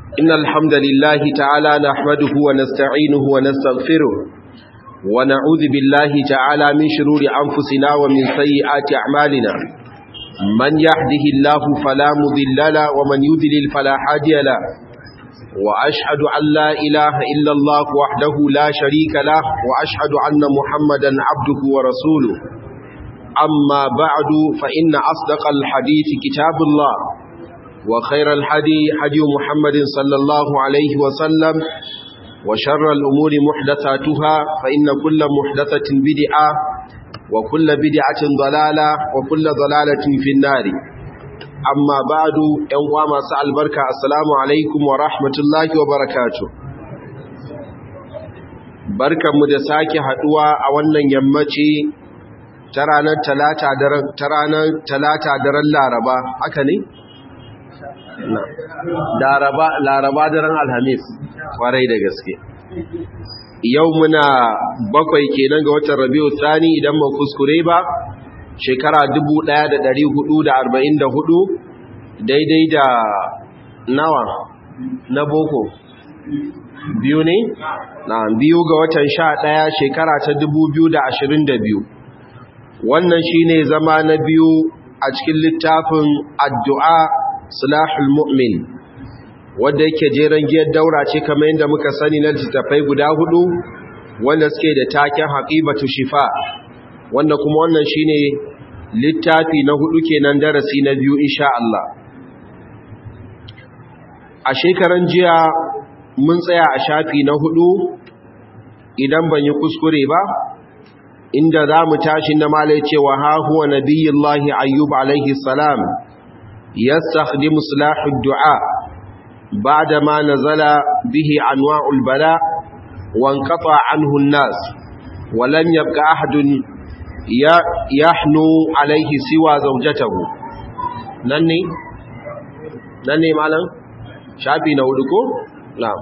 إن الحمد لله تعالى نحمده ونستعينه ونستغفره ونعوذ بالله تعالى من شرور أنفسنا ومن سيئات أعمالنا من يهده الله فلا مضل له ومن يضلل فلا هادي له وأشهد أن لا إله إلا الله وحده لا شريك له وأشهد أن محمدا عبده ورسوله أما بعد فإن أصدق الحديث كتاب الله وخير الحدي حدي محمد صلى الله عليه وسلم وشر الأمور محدثاتها فإن كل محدثة بدعة وكل بدعة ضلالة وكل ضلالة في النار أما بعد يوم سأل بركة السلام عليكم ورحمة الله وبركاته barkan mu da sake haduwa a wannan yammaci ta ranar talata daren ta ranar talata daren laraba haka ne laraba laraba daren alhamis kwarai da gaske yau muna bakwai kenan ga watan rabiu tsani idan ba kuskure ba shekara 1444 daidai da nawa na boko biyu ne na biyu ga watan sha ɗaya shekara ta 2022 wannan shine zama na biyu a cikin littafin addu'a silahul mu'min wanda yake jeren giyar daura ce kamar yadda muka sani na littattafai guda hudu wanda suke da taken haƙibatu shifa wanda kuma wannan shine littafi na hudu kenan darasi na biyu insha Allah a shekaran jiya mun tsaya a shafi na hudu idan ban yi kuskure ba inda za mu tashi na malai cewa ha huwa nabiyullahi ayyub alaihi salam yastakhdimu silahud du'a ba'da ma nazala bihi anwa'ul bala wa anqata anhu an-nas wa lam yabqa ahadun yahnu alaihi siwa zawjatahu nan ne nan ne malam shafi na hudu ko na'am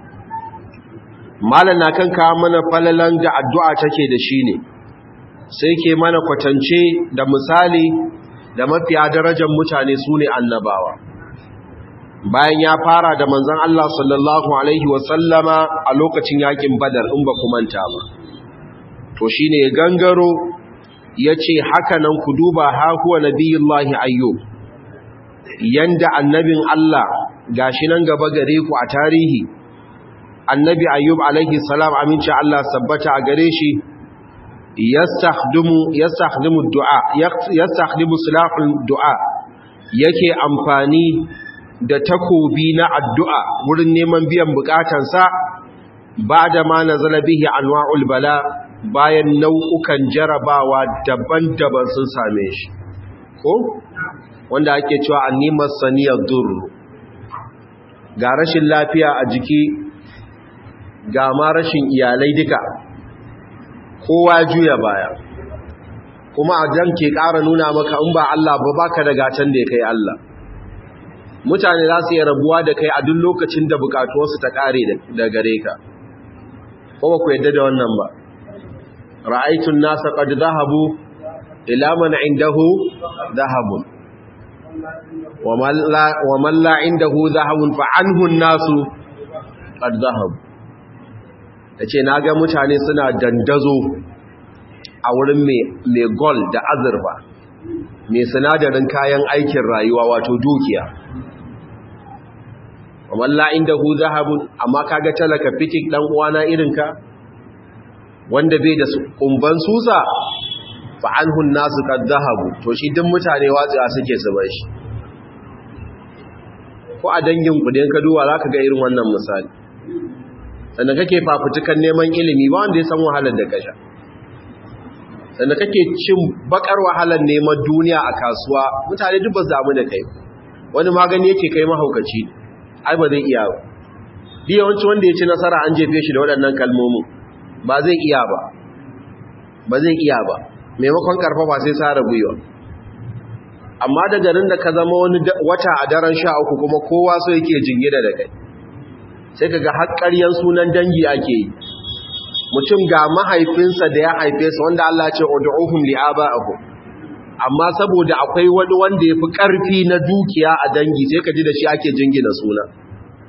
malam na kan kawo mana falalan da addu'a take da shi ne sai ke mana kwatance da misali da mafiya darajar mutane su ne annabawa bayan ya fara da manzan Allah sallallahu Alaihi wasallama a lokacin yakin badar in ba manta ba to shi ne gangaro ya ce haka nan ku duba hakuwa nabiyullahi ayyub yanda annabin Allah gashi nan gaba gare ku a tarihi annabi ayyub alaihi salam aminci Allah sabbata a gare shi yastakhdimu yastakhdimu du'a yastakhdimu silahul du'a yake amfani da takobi na addu'a wurin neman biyan bukatansa bada ma nazala bihi anwa'ul bala bayan nau'ukan jarabawa daban-daban sun same shi ko wanda ake cewa annimar saniyar durru ga rashin lafiya a jiki ga ma rashin iyalai duka kowa juya baya kuma a jan ke ƙara nuna maka in ba Allah ba baka da gatan da ya kai Allah mutane za su yi rabuwa da kai a duk lokacin da bukatuwarsu ta ƙare da gare ka kuma ku yadda da wannan ba ra'aitun nasa qad zahabu ila man indahu zahabun wa man la indahu zahabun fa anhu an-nasu qad zahabu da ce na ga mutane suna dandazo a wurin mai gol da azurfa mai sinadarin kayan aikin rayuwa wato dukiya walla inda hu zahabun amma kaga talaka fikik dan uwana irinka wanda bai da kumban susa fa anhu nasu kad zahabu to shi duk mutane watsa suke su bar shi ko a dangin ku da ka duwa zaka ga irin wannan misali sannan kake fafutukan neman ilimi ba wanda ya san wahalar da kasha sannan kake cin bakar wahalar neman duniya a kasuwa mutane duk ba su damu da kai wani magani yake kai mahaukaci ai ba zai iya ba yawanci wanda ya ci nasara an jefe shi da waɗannan kalmomin ba zai iya ba ba zai iya ba maimakon karfafa sai sara gwiwa amma da garin da ka zama wani wata a daren sha uku kuma kowa so yake jingina da kai sai ka ga haƙƙaryen sunan dangi ake yi mutum ga mahaifinsa da ya haife su wanda Allah ce ud'uhum li'aba'ihim amma saboda akwai wani wanda ya fi ƙarfi na dukiya a dangi sai ka ji da shi ake jingina suna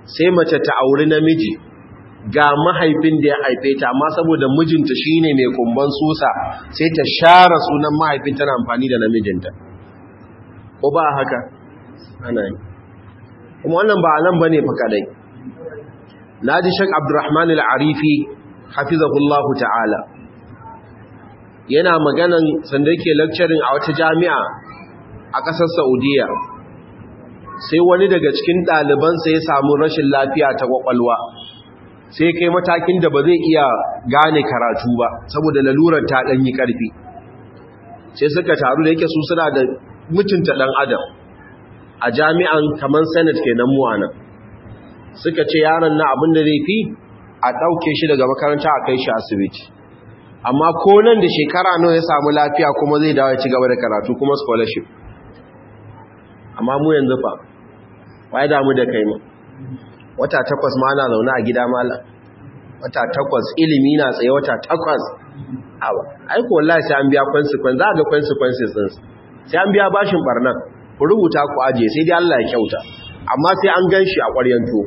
sai mace ta auri namiji ga mahaifin da ya haife ta amma saboda mijinta shine mai kumban susa sai ta share sunan mahaifin tana amfani da namijinta ko ba haka ana yi kuma wannan ba nan bane fa kadai naji shek abdurrahman al-arifi hafizahullahu ta'ala yana maganan sanda yake lecturing a wata jami'a a ƙasar Saudiya sai wani daga cikin ɗalibansa ya samu rashin lafiya ta kwakwalwa sai kai matakin da ba zai iya gane karatu ba saboda lalurar ta ɗanyi ƙarfi sai suka taru da yake su suna da mutunta ɗan adam a jami'an kamar senate kenan mu anan suka ce yaron na abin da zai fi a ɗauke shi daga makaranta a kai shi asibiti amma ko nan da shekara nawa ya samu lafiya kuma zai dawo ya ci gaba da karatu kuma scholarship amma mu yanzu fa wai damu da kai mu wata takwas ma ana zaune a gida malam wata takwas ilimi na tsaye wata takwas awa ai ko wallahi sai an biya consequence za ga consequences din sai an biya bashin barnan ku rubuta ku aje sai dai Allah ya kyauta amma sai an ganshi a ƙwaryan tuwo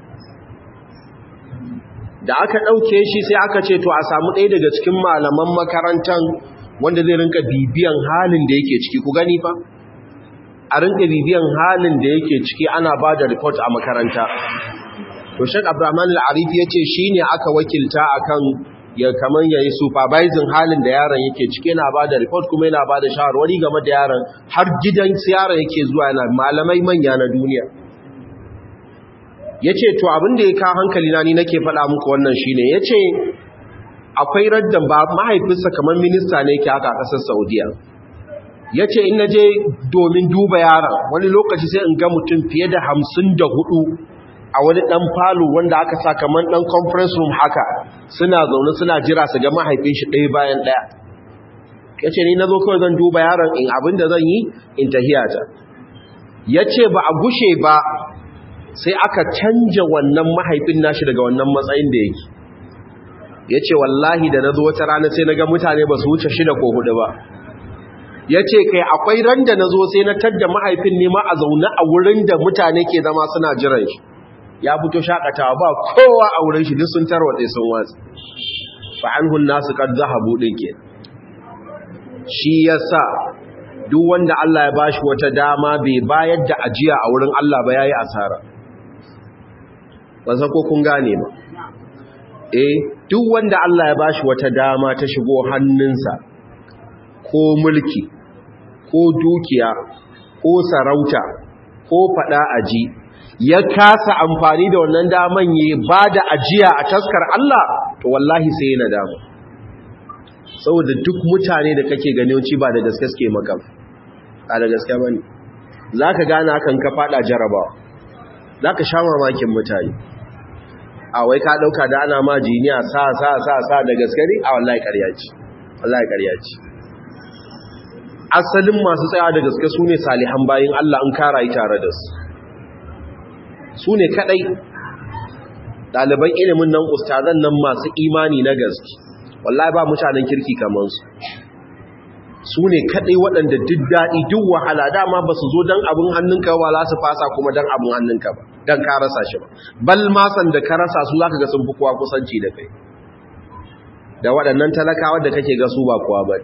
da aka ɗauke shi sai aka ce to a samu ɗaya daga cikin malaman makarantar wanda zai rinka bibiyan halin da yake ciki ku gani fa a rinka bibiyan halin da yake ciki ana ba da report a makaranta to shek abraman al'arifi ya ce shi ne aka wakilta akan ya kamar ya yi supervising halin da yaron yake ciki yana ba da report kuma yana ba da shawarwari game da yaron har gidan yaron yake zuwa yana malamai manya na duniya ya ce to abin da ya ka hankali na ni nake faɗa muku wannan shi ne ya ce akwai raddan ba mahaifinsa kamar minista ne ke haka a ƙasar saudiya ya ce in na je domin duba yaron wani lokaci sai in ga mutum fiye da hamsin da hudu a wani ɗan falo wanda aka sa kamar ɗan conference room haka suna zaune suna jira su ga mahaifin shi ɗaya bayan ɗaya ya ce ni na zo kawai zan duba yaron in abin da zan yi in tahiyata ya ce ba a gushe ba sai aka canja wannan mahaifin nashi daga wannan matsayin da yake ya ce wallahi da na zo wata rana sai na ga mutane ba su wuce shida ko hudu ba ya ce kai akwai ran da na zo sai na tadda mahaifin nema a zaune a wurin da mutane ke zama suna jiran shi ya fito shakatawa ba kowa a wurin shi duk sun tarwatse sun watsi fa anhun nasu kad zahabu din ke shi yasa duk wanda Allah ya bashi wata dama bai bayar da ajiya a wurin Allah ba yayi asara ban ko kun gane ba eh duk wanda Allah ya bashi wata dama ta shigo hannunsa ko mulki ko dukiya ko sarauta ko fada aji ya kasa amfani da wannan daman yi ba da ajiya a taskar Allah to wallahi sai yana dama saboda duk mutane da kake ganin ba da gaske suke maka ba da gaske bane zaka gane hakan ka fada jarabawa zaka sha mamakin mutane a wai ka dauka da ana ma jiniya sa sa sa sa da gaske ne a wallahi ƙarya ce wallahi ƙarya ce asalin masu tsaya da gaske sune salihan bayin Allah in kara yi tare da su sune kadai ɗaliban ilimin nan ustazan nan masu imani na gaske wallahi ba mutanen kirki kamar su su ne kaɗai waɗanda duk daɗi duk wahala dama ba su zo don abin hannunka ba za su fasa kuma don abin hannunka ba don ka rasa shi ba bal masan da ka rasa su za ka ga sun fi kowa kusanci da kai da waɗannan talakawa da kake ga su ba kowa ba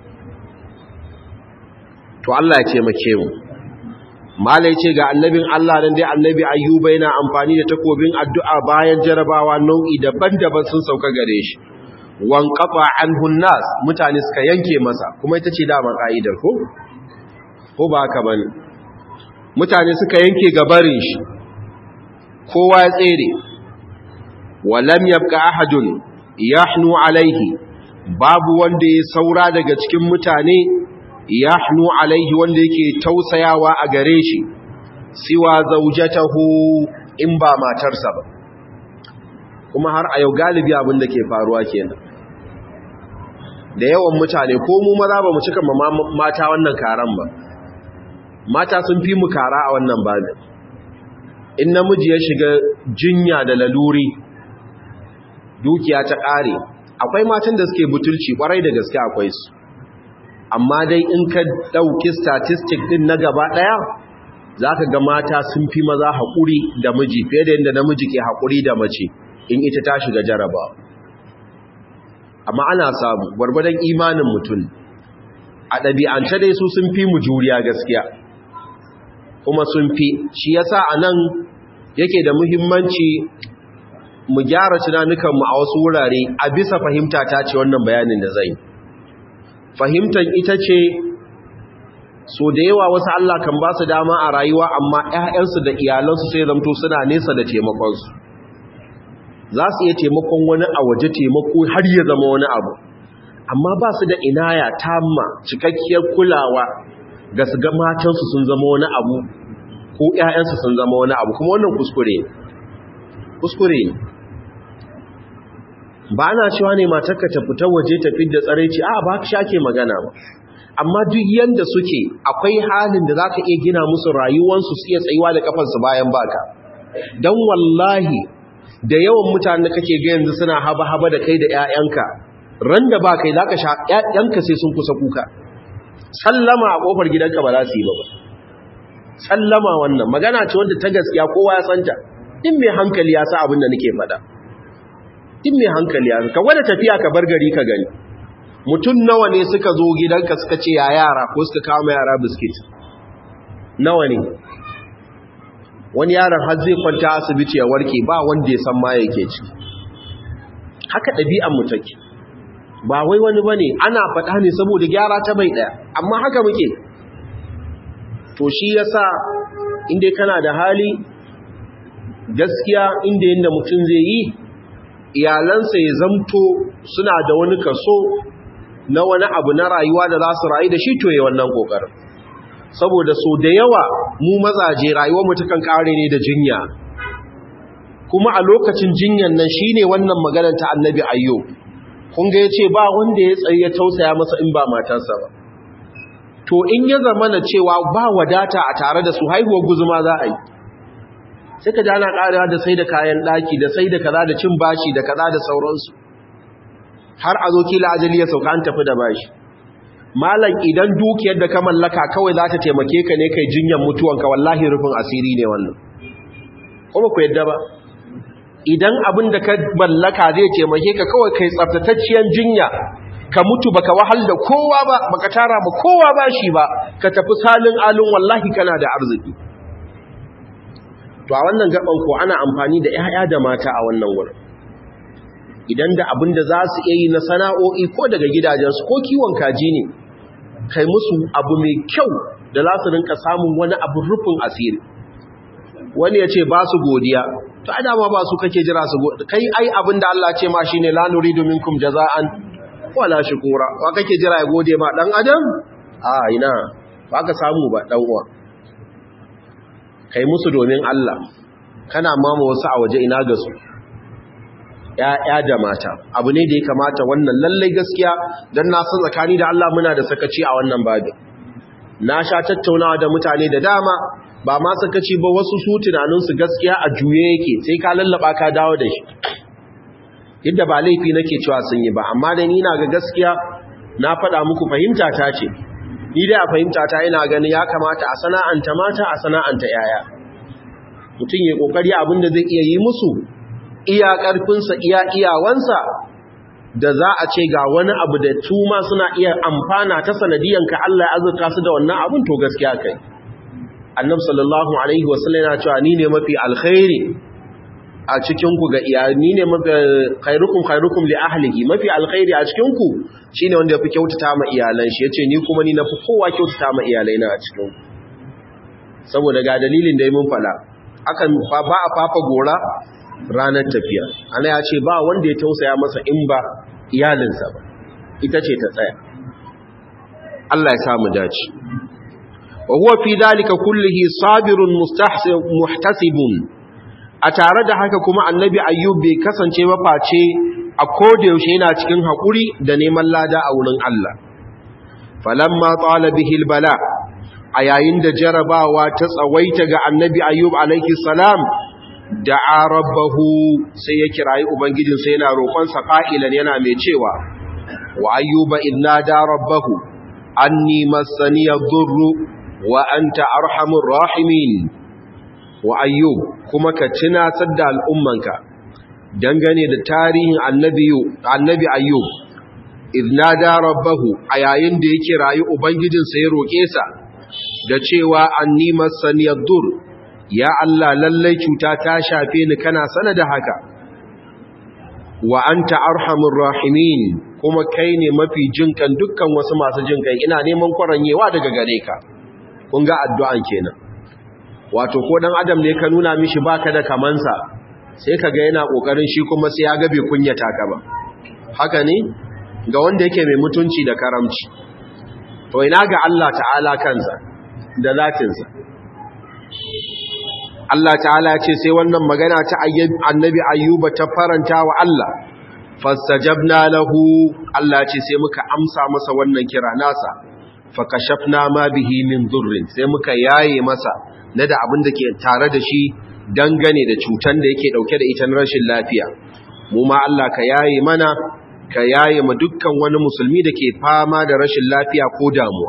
to Allah ya taimake mu mala ya ce ga annabin Allah nan dai annabi ayyuba yana amfani da takobin addu'a bayan jarabawa nau'i daban-daban sun sauka gare shi wankafa anhun nas mutane suka yanke masa kuma ita ce dama ka'idar ko ko ba haka bane mutane suka yanke gabarin shi kowa ya tsere walam yabqa ahadun yahnu alaihi babu wanda ya saura daga cikin mutane yahnu alaihi wanda yake tausayawa a gare shi siwa zaujatahu in ba matarsa ba kuma har a yau galibi abin da ke faruwa kenan da yawan mutane ko mu maza ba mu cika mata wannan karan ba mata sun fi mu kara a wannan babin in namiji ya shiga jinya da laluri dukiya ta ƙare akwai matan da suke butulci kwarai da gaske akwai su amma dai in ka ɗauki statistic ɗin na gaba ɗaya za ka ga mata sun fi maza haƙuri da miji fiye da yadda namiji ke haƙuri da mace in ita ta shiga jaraba amma ana samu gwargwadon imanin mutum a ɗabi'ance dai su sun fi mu juriya gaskiya kuma sun fi shi yasa a nan yake da muhimmanci mu gyara tunanukanmu a wasu wurare a bisa fahimta ta ce wannan bayanin da zai fahimtar ita ce so da yawa wasu Allah kan ba su dama a rayuwa amma 'ya'yansu da iyalansu sai zamto suna nesa da taimakonsu za su iya taimakon wani a waje taimako har ya zama wani abu amma ba su da inaya tamma cikakkiyar kulawa ga su ga matansu sun zama wani abu ko 'ya'yansu sun zama wani abu kuma wannan kuskure kuskure ba ana cewa ne matarka ta fita waje ta fidda tsaraici a ba ka shake magana ba amma duk yanda suke akwai halin da zaka iya gina musu rayuwansu su iya tsayuwa da kafansu bayan baka dan wallahi da yawan mutane kake ga yanzu suna haba-haba da kai da ƴaƴanka ran da ba kai zaka sha ƴaƴanka sai sun kusa kuka sallama a kofar gidanka ba za su yi ba sallama wannan magana ce wanda ta gaskiya kowa ya santa din mai hankali ya sa abin da nake faɗa din mai hankali ya ka wanda tafiya ka bar gari ka gani mutum nawa ne suka zo gidanka suka ce ya yara ko suka kawo yara biskit nawa ne wani yaron har zai kwanta asibiti ya warke ba wanda ya san ma yake ci haka ɗabi'an mu take ba wai wani bane ana faɗa ne saboda gyara ta bai ɗaya amma haka muke to shi yasa inda kana da hali gaskiya inda yanda mutum zai yi iyalansa ya zamto suna da wani kaso na wani abu na rayuwa da za su rayu da shi to yi wannan kokarin saboda so da yawa mu mazaje rayuwar mu takan kare ne da jinya kuma a lokacin jinyan nan shine wannan maganar ta annabi ayyo kun ga yace ba wanda ya tsaye ya tausaya masa in ba matarsa ba to in ya zama na cewa ba wadata a tare da su haihuwar guzuma za a yi sai ka ji ana karewa da sai da kayan daki da sai da kaza da cin bashi da kaza da sauransu har a zo kila ajali ya sauka an tafi da bashi malam idan dukiyar da ka mallaka kawai za ta taimake ka ne kai jinyan mutuwanka wallahi rufin asiri ne wannan kuma ku yadda ba idan abin da ka mallaka zai taimake ka kawai kai tsaftatacciyar jinya ka mutu baka wahal da kowa ba baka tara ma kowa ba shi ba ka tafi salin alun wallahi kana da arziki to a wannan gaban ko ana amfani da 'ya'ya da mata a wannan wurin idan da abin da za su iya yi na sana'o'i ko daga gidajensu ko kiwon kaji ne kai musu abu mai kyau da za su rinka samun wani abin rufin asiri wani ya ce ba su godiya to a dama ba su kake jira su godiya kai ai abin da Allah ce ma shi ne la nuridu minkum jaza'an wala shukura wa kake jira ya gode ma dan adam a ina ba ka samu ba dan uwa kai musu domin Allah kana mama wasu a waje ina ga su ‘ya'ya da mata abu ne da ya kamata wannan lallai gaskiya don na san tsakani da Allah muna da sakaci a wannan babin na sha tattaunawa da mutane da dama ba ma sakaci ba wasu su tunaninsu gaskiya a juye yake sai ka lallaba ka dawo da shi yadda ba laifi nake cewa sun yi ba amma da ni na ga gaskiya na faɗa muku fahimta ta ce ni dai a fahimta ta ina ganin ya kamata a sana'anta mata a sana'anta ‘ya'ya mutum ya ƙoƙari abin da zai iya yi musu iya ƙarfinsa iya iyawansa da za a ce ga wani abu da tuma suna iya amfana ta sanadiyanka Allah ya azurta su da wannan abin to gaskiya kai annab sallallahu alaihi wasallam yana cewa ni ne mafi alkhairi a cikin ku ga iyali ni ne mafi khairukum khairukum li ahlihi mafi alkhairi a cikin ku shine wanda yafi kyautata ma iyalan shi yace ni kuma ni nafi kowa kyautata ma iyalai na a cikin ku saboda ga dalilin da mun fada akan ba a fafa gora ranar tafiya ana ya ce ba wanda ya tausaya masa in ba iyalinsa ba ita ce ta tsaya Allah ya samu dace wa huwa fi dalika kullihi sabirun muhtasibun a tare da haka kuma annabi ayyub bai kasance ba face a koda yaushe yana cikin haƙuri da neman lada a wurin Allah falamma tsala bihi bala a yayin da jarabawa ta tsawaita ga annabi ayyub alaihi salam da'a rabbahu sai ya kirayi ubangijin sai yana roƙon sa qa'ilan yana mai cewa wa ayyuba idna da rabbahu anni massani yadurru wa anta arhamur rahimin wa ayyub kuma ka tunatar da al'ummanka dangane da tarihin annabi ayyub iznada rabbahu a yayin da yake rayu ubangijinsa ya roƙe sa da cewa anni masaniyar dur ya Allah lallai cuta ta shafe ni kana sana da haka wa anta arhamur rahimin kuma kai ne mafi jinkan dukkan wasu masu jinkan ina neman kwaranyewa daga gare ka kun ga addu'an kenan wato ko dan adam ne ka nuna mishi baka da kamansa sai kaga yana kokarin shi kuma sai ya ga bai kunyata ka ba haka ne ga wanda yake mai mutunci da karamci to ina ga Allah ta'ala kansa da zatinsa Allah ta'ala ce sai wannan magana ta annabi ayyuba ta faranta wa Allah fastajabna lahu Allah ce sai muka amsa masa wannan kira nasa fakashafna ma bihi min dhurrin sai muka yaye masa na da abin da ke tare da shi dangane da cutan da yake dauke da ita na rashin lafiya mu ma Allah ka yaye mana ka yaye ma dukkan wani musulmi da ke fama da rashin lafiya ko damuwa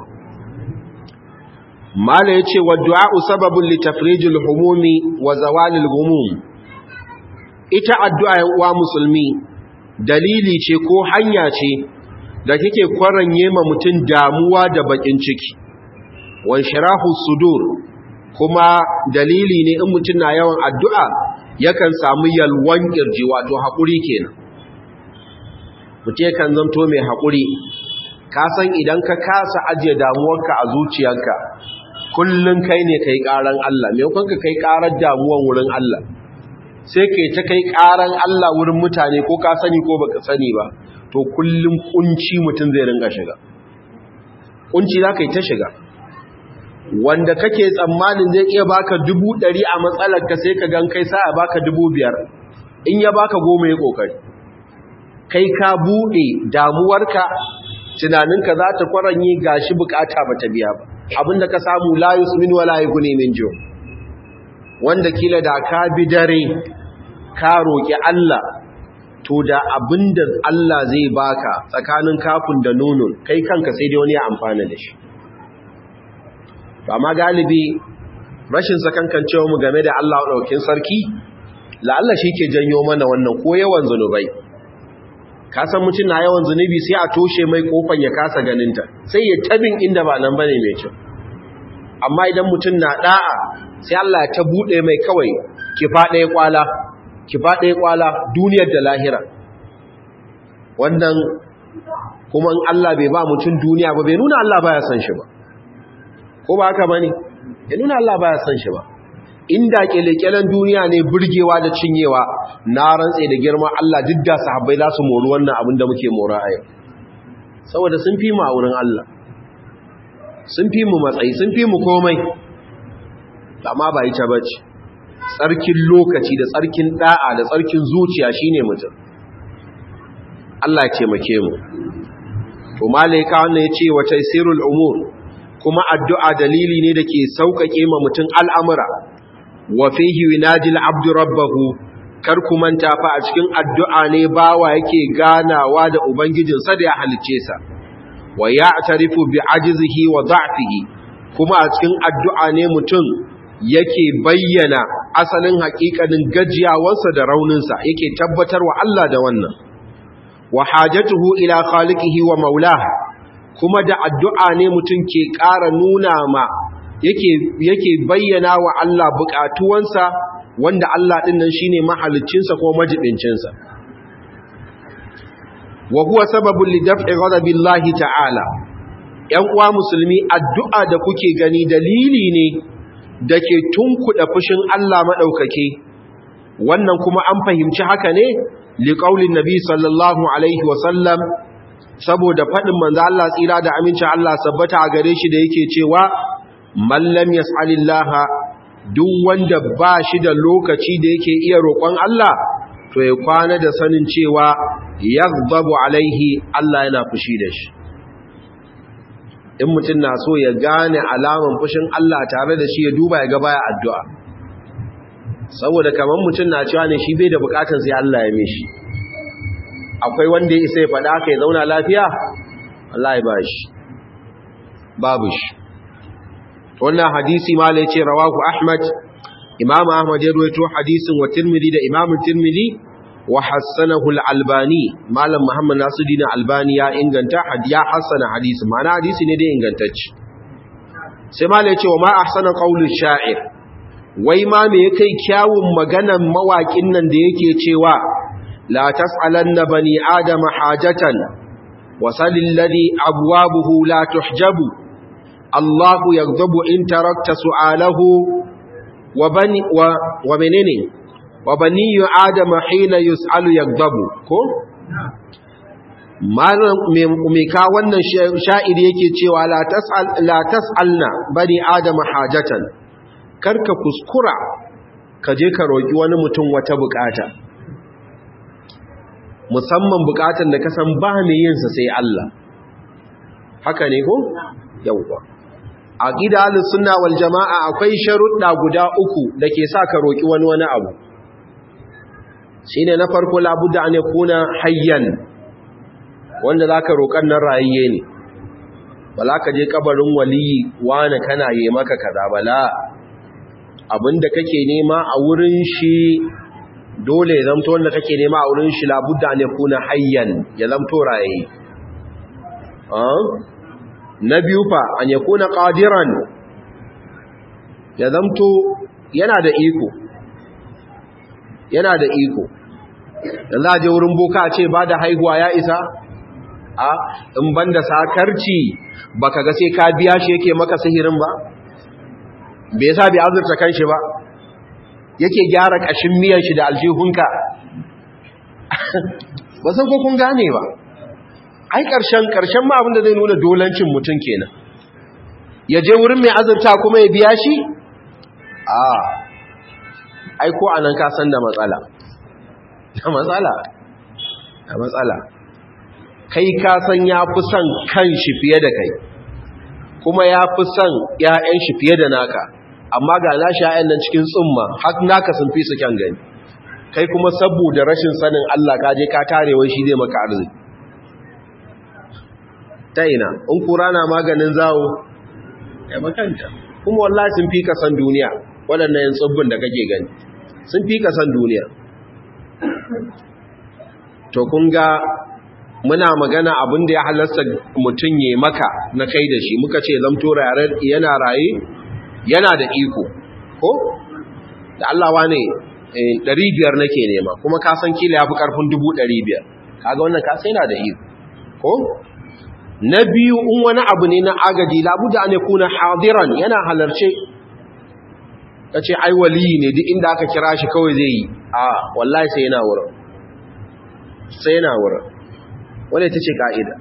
mala yace wa du'a'u sababun li tafrijil humumi wa zawalil ghumum ita addu'a wa musulmi dalili ce ko hanya ce da kike kwaranye ma mutun damuwa da bakin ciki wa shirahu sudur kuma dalili ne in mutun na yawan addu'a yakan samu yalwan kirji wato hakuri kenan mutum kan zanto mai haƙuri ka san idan ka kasa ajiye damuwarka a zuciyarka kullum kai ne kai ƙaran Allah maimakon ka kai ƙarar damuwar wurin Allah sai kai ta kai ƙaran Allah wurin mutane ko ka sani ko baka sani ba to kullum kunci mutum zai ringa shiga kunci za ka yi ta shiga wanda kake tsammanin zai iya baka dubu ɗari a matsalarka sai ka gan kai sa a baka dubu biyar in ya baka goma ya ƙoƙari kai ka buɗe damuwarka tunaninka za ta kwaranye gashi bukata ba ta biya ba abinda ka samu layus min wala yughni min jo wanda kila da ka bi dare ka roki Allah to da abinda Allah zai baka tsakanin kafin da nunun kai kanka sai dai wani ya amfana da shi amma galibi rashin sakankancewa mu game da Allah daukin sarki la'alla shi ke janyo mana wannan ko yawan zanubai ka san mutum na yawan zunubi sai a toshe mai kofan ya kasa ganinta sai ya tabin inda ba nan bane mai kyau amma idan mutum na da'a sai Allah ya ta bude mai kawai ki fada ya kwala ki fada ya kwala duniyar da lahira wannan kuma in Allah bai ba mutum duniya ba bai nuna Allah baya son shi ba ko ba haka bane ya nuna Allah baya son shi ba inda kelekelen duniya ne burgewa da cinyewa na rantse da girman Allah duk da sahabbai za su mori wannan abin da muke mora a yau saboda sun fi mu a wurin Allah sun fi mu matsayi sun fi mu komai amma ba ita bace tsarkin lokaci da tsarkin da'a da tsarkin zuciya shine mutum Allah ya taimake mu to malaika wannan yace wa taysirul umur kuma addu'a dalili ne da ke sauƙaƙe ma mutum al'amura wa fihi yunadil abdu rabbahu kar ku manta fa a cikin addu'a ne bawa yake ganawa da ubangijinsa da ya halicce sa wa ya'tarifu bi ajzihi wa da'fihi kuma a cikin addu'a ne mutum yake bayyana asalin haƙiƙanin gajiyawarsa da rauninsa yake tabbatarwa Allah da wannan wa hajatuhu ila khaliqihi wa maulahu kuma da addu'a ne mutum ke ƙara nuna ma yake bayyana wa Allah buƙatuwansa wanda Allah ɗin nan shi ne mahaliccinsa ko majibincinsa. Wa huwa sababin lidaf'i ghadabillahi ta'ala, ‘yan uwa musulmi addu'a da kuke gani dalili ne da ke tunkuɗa fushin Allah maɗaukake, wannan kuma an fahimci haka ne liƙaulin Nabi sallallahu Alaihi wasallam saboda faɗin manzo Allah tsira da amincin Allah sabbata a gare shi da yake cewa mallam yas'alillaha duk wanda ba shi da lokaci da yake iya roƙon Allah to ya kwana da sanin cewa yaghdabu alaihi Allah yana fushi da shi in mutum na so ya gane alaman fushin Allah tare da shi ya duba ya ga baya addu'a saboda kamar mutum na cewa ne shi bai da bukatun sai Allah ya mishi akwai wanda ya isa ya faɗa ka ya zauna lafiya Allah ya ba shi babu shi wannan hadisi ma la yace rawahu ahmad imam ahmad ya rawaito hadisin wa tirmidhi da imam tirmidhi wa hassanahu al-albani malam muhammad nasiruddin albani ya inganta hadiya hassana hadisi ma'ana hadisi ne da ingantacce sai ma la yace wa ma ahsana qawlu sha'ir wai ma me kai kyawun maganan mawakin nan da yake cewa la tas'alanna bani adama hajatan وصل الذي أبوابه لا تحجب الله يغضب إن تركت سؤاله وبني و ومنين وبني آدم حين يسأل يغضب كو mika wannan sha'iri yake cewa la tas'alna bani adama hajatan karka kuskura ka je ka roki wani mutum wata bukata musamman bukatan da kasan ba mai yinsa sai Allah haka ne ko yawwa aqida al-sunna wal jamaa akwai sharuɗa guda uku da ke sa ka roki wani wani abu shine na farko labudda an yakuna hayyan wanda zaka roƙan nan rayiye ne bala ka je kabarin waliyi wani kana yi maka kaza bala abinda kake nema a wurin shi dole ya zamto wanda kake nema a wurin shi labudda ne kuna hayyan ya zamto raye na biyu fa an ya kuna qadiran ya zamto yana da iko yana da iko da za a je wurin boka ce ba da haihuwa ya isa a in banda sakarci baka ga sai ka biya shi yake maka sihirin ba bai sa bai azurta kanshi ba yake gyara ƙashin miyan shi da aljihunka ba san ko kun gane ba ai ƙarshen ƙarshen ma abinda zai nuna dolancin mutum kenan ya je wurin mai azurta kuma ya biya shi a ai ko anan ka san da matsala da matsala da matsala kai ka san ya fi son kan shi fiye da kai kuma ya fi son 'ya'yan shi fiye da naka amma ga na sha'yan nan cikin tsumma har naka sun fi su kyan gani kai kuma saboda rashin sanin Allah ka je ka tarewa shi zai maka arziki ta ina in kura na maganin zawo ya makanta kuma wallahi sun fi ka san duniya waɗannan yin tsibbin da kake gani sun fi ka san duniya to kun ga muna magana abin da ya halasta mutum ya maka na kai da shi muka ce zamto yana raye yana da iko ko da Allah wane ɗari biyar nake nema kuma ka san kila ya fi ƙarfin dubu ɗari biyar kaga wannan ka sai yana da iko ko na biyu in wani abu ne na agaji labuda ne kuna hadiran yana halarce ta ce ai waliyi ne duk inda aka kira shi kawai zai yi a wallahi sai yana wurin sai yana wurin wadda ta ce ka'ida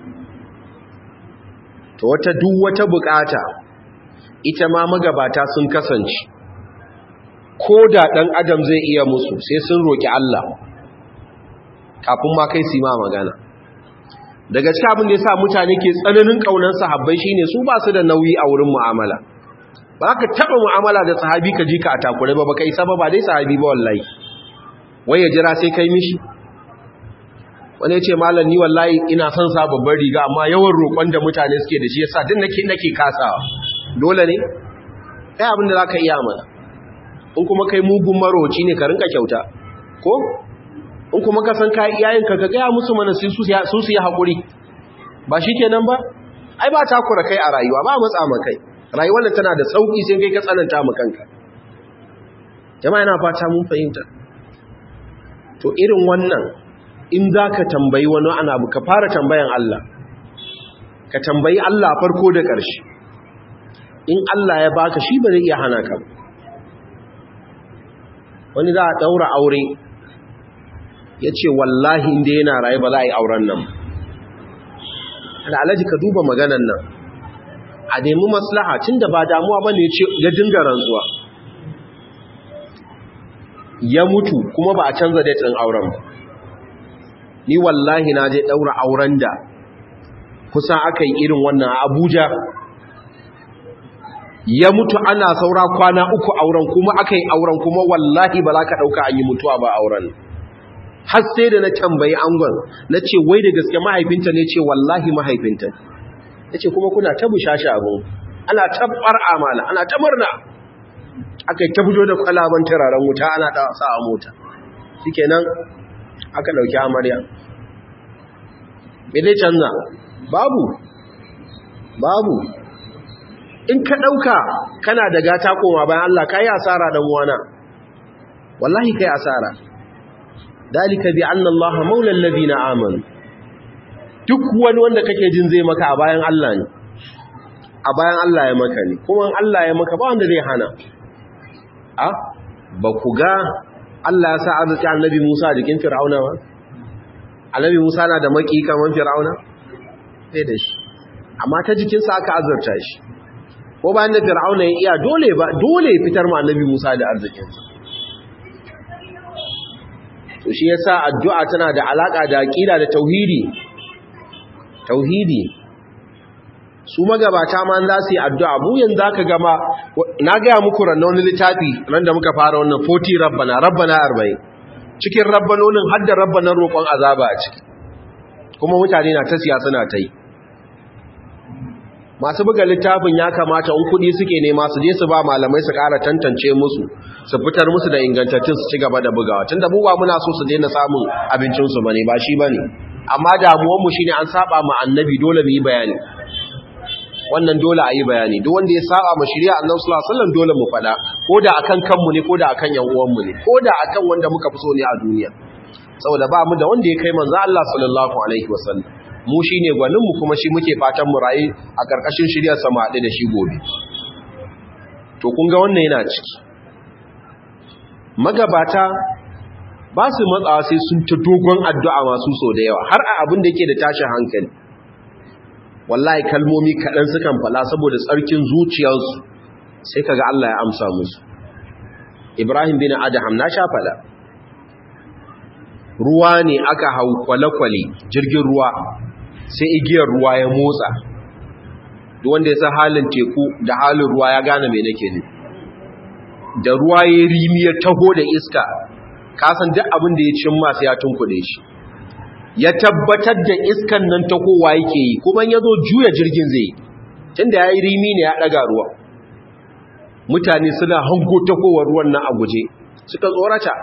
to wata duk wata bukata ita ma magabata sun kasance ko da ɗan adam zai iya musu sai sun roƙi Allah kafin ma kai su ma magana daga cikin abin da ya sa mutane ke tsananin ƙaunar sahabbai shine su ba su da nauyi a wurin mu'amala ba ka taɓa mu'amala da sahabi ka ji ka a takure ba ba ka isa ba ba dai sahabi ba wallahi wai ya jira sai kai mishi wani ce malam ni wallahi ina son sa babbar riga amma yawan roƙon da mutane suke da shi yasa duk nake nake kasawa dole ne kai abin da zaka iya mana in kuma kai mugun maroci ne ka rinka kyauta ko in kuma ka san kai iyayen ka ka ga musu mana su su su yi hakuri ba shikenan ba ai ba takura kai a rayuwa ba matsa ma kai rayuwar nan tana da sauki sai kai ka tsananta ma kanka jama'a ina fata mun fahimta to irin wannan in za ka tambayi wani ana ka fara tambayan Allah ka tambayi Allah farko da ƙarshe in Allah ya baka shi ba zai iya hana ka wani za a ɗaura aure ya ce wallahi inda yana raye ba za a yi auren nan da alaji ka duba maganan nan a nemi maslaha tun da ba damuwa ba ne ya dinga rantsuwa ya mutu kuma ba a canza datin auren ba ni wallahi na je daura auren da kusan aka yi irin wannan a Abuja ya mutu ana saura kwana uku auren kuma aka yi auren kuma wallahi ba za ka ɗauka an yi mutuwa ba auren har sai da na tambayi angon na ce wai da gaske mahaifinta ne ce wallahi mahaifinta ya ce kuma kuna ta bushashi abin ana tabbar amala ana ta murna aka yi ta fito da kwalaban turaren wuta ana da sa a mota shikenan aka dauki amarya me zai canza babu babu in ka dauka kana da gata koma bayan Allah kai asara dan uwana wallahi kai asara dalika bi anna Allah maula alladhina amanu duk wani wanda kake jin zai maka a bayan Allah ne a bayan Allah ya maka ne kuma Allah ya maka ba wanda zai hana a ba ku ga Allah ya sa arziki annabi Musa a jikin Fir'auna ba annabi Musa na da maki kaman Fir'auna sai da shi amma ta jikinsa aka azurta shi ko bayan da Fir'auna ya iya dole ba dole ya fitar ma annabi Musa da arzikinsa to shi yasa addu'a tana da alaka da aqida da tauhidi tauhidi su magabata ma za su yi addu'a mu yanzu aka gama na gaya muku ranar wani littafi ran da muka fara wannan 40 rabbana rabbana 40 cikin rabbanonin har da rabbanan roƙon azaba a ciki kuma mutane na ta siya suna ta yi masu buga littafin ya kamata in kuɗi suke nema su je su ba malamai su ƙara tantance musu su fitar musu da ingantattun su ci gaba da bugawa tun da buwa muna so su daina samun abincinsu ba ne ba shi ba ne amma damuwanmu shi ne an saba ma annabi dole mu yi bayani wannan dole a yi bayani duk wanda ya saba ma shirya annabi sallallahu alaihi wasallam dole mu faɗa ko da akan kanmu ne ko da akan yan uwanmu ne ko da akan wanda muka fi so ne a duniya saboda ba mu da wanda ya kai manzo Allah sallallahu alaihi wasallam mu shine gwanin mu kuma shi muke fatan mu rayu a karkashin shiryar sa mu haɗu da shi gobe to kun ga wannan yana ciki magabata ba su matsawa sai sun ta dogon addu'a masu so da yawa har a abin da yake da tashin hankali wallahi kalmomi kaɗan sukan fala saboda tsarkin zuciyarsu sai kaga Allah ya amsa musu Ibrahim bin Adham na sha fala ruwa ne aka hau kwale-kwale jirgin ruwa sai igiyar ruwa ya motsa duk wanda ya san halin teku da halin ruwa ya gane mai nake ne da ruwa ya rimi ya taho da iska kasan duk abin da ya cin masu ya tunkuɗe shi ya tabbatar da iskan nan ta kowa yake yi kuma ya zo juya jirgin zai tunda ya yi rimi ne ya ɗaga ruwa mutane suna hango takowar ruwan nan a guje suka tsorata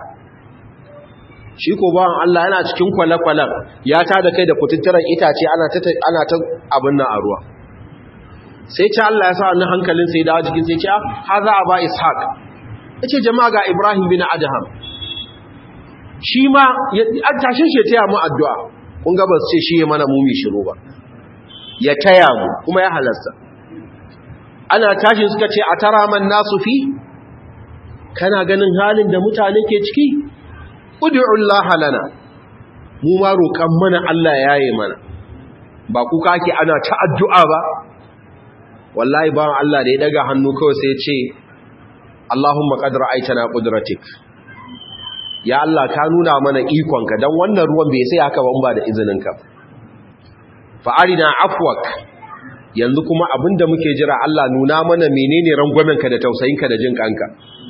shi ko bawan Allah yana cikin kwale-kwalen ya ta da kai da kututturan itace ana ta abin nan a ruwa sai ce Allah ya sa wani hankalin sai dawo jikin sai ce ha za a ba ishaq ya ce jama'a ga ibrahim bin adham shi ma an tashin shi ya taya mu addu'a kun ga ba su ce shi ya mana mumi shiru ba ya taya mu kuma ya halasta ana tashin suka ce a tara man nasu fi kana ganin halin da mutane ke ciki ud'ullah lana mu ma roƙan mana Allah ya yi mana ba kuka ake ana ta addu'a ba wallahi ba Allah da ya daga hannu kawai sai ya ce Allahumma qad ra'aytana qudratik ya Allah ka nuna mana ikonka dan wannan ruwan bai sai haka ba ba da izininka fa arina afwak yanzu kuma abinda muke jira Allah nuna mana menene rangwamenka da tausayinka da jin kanka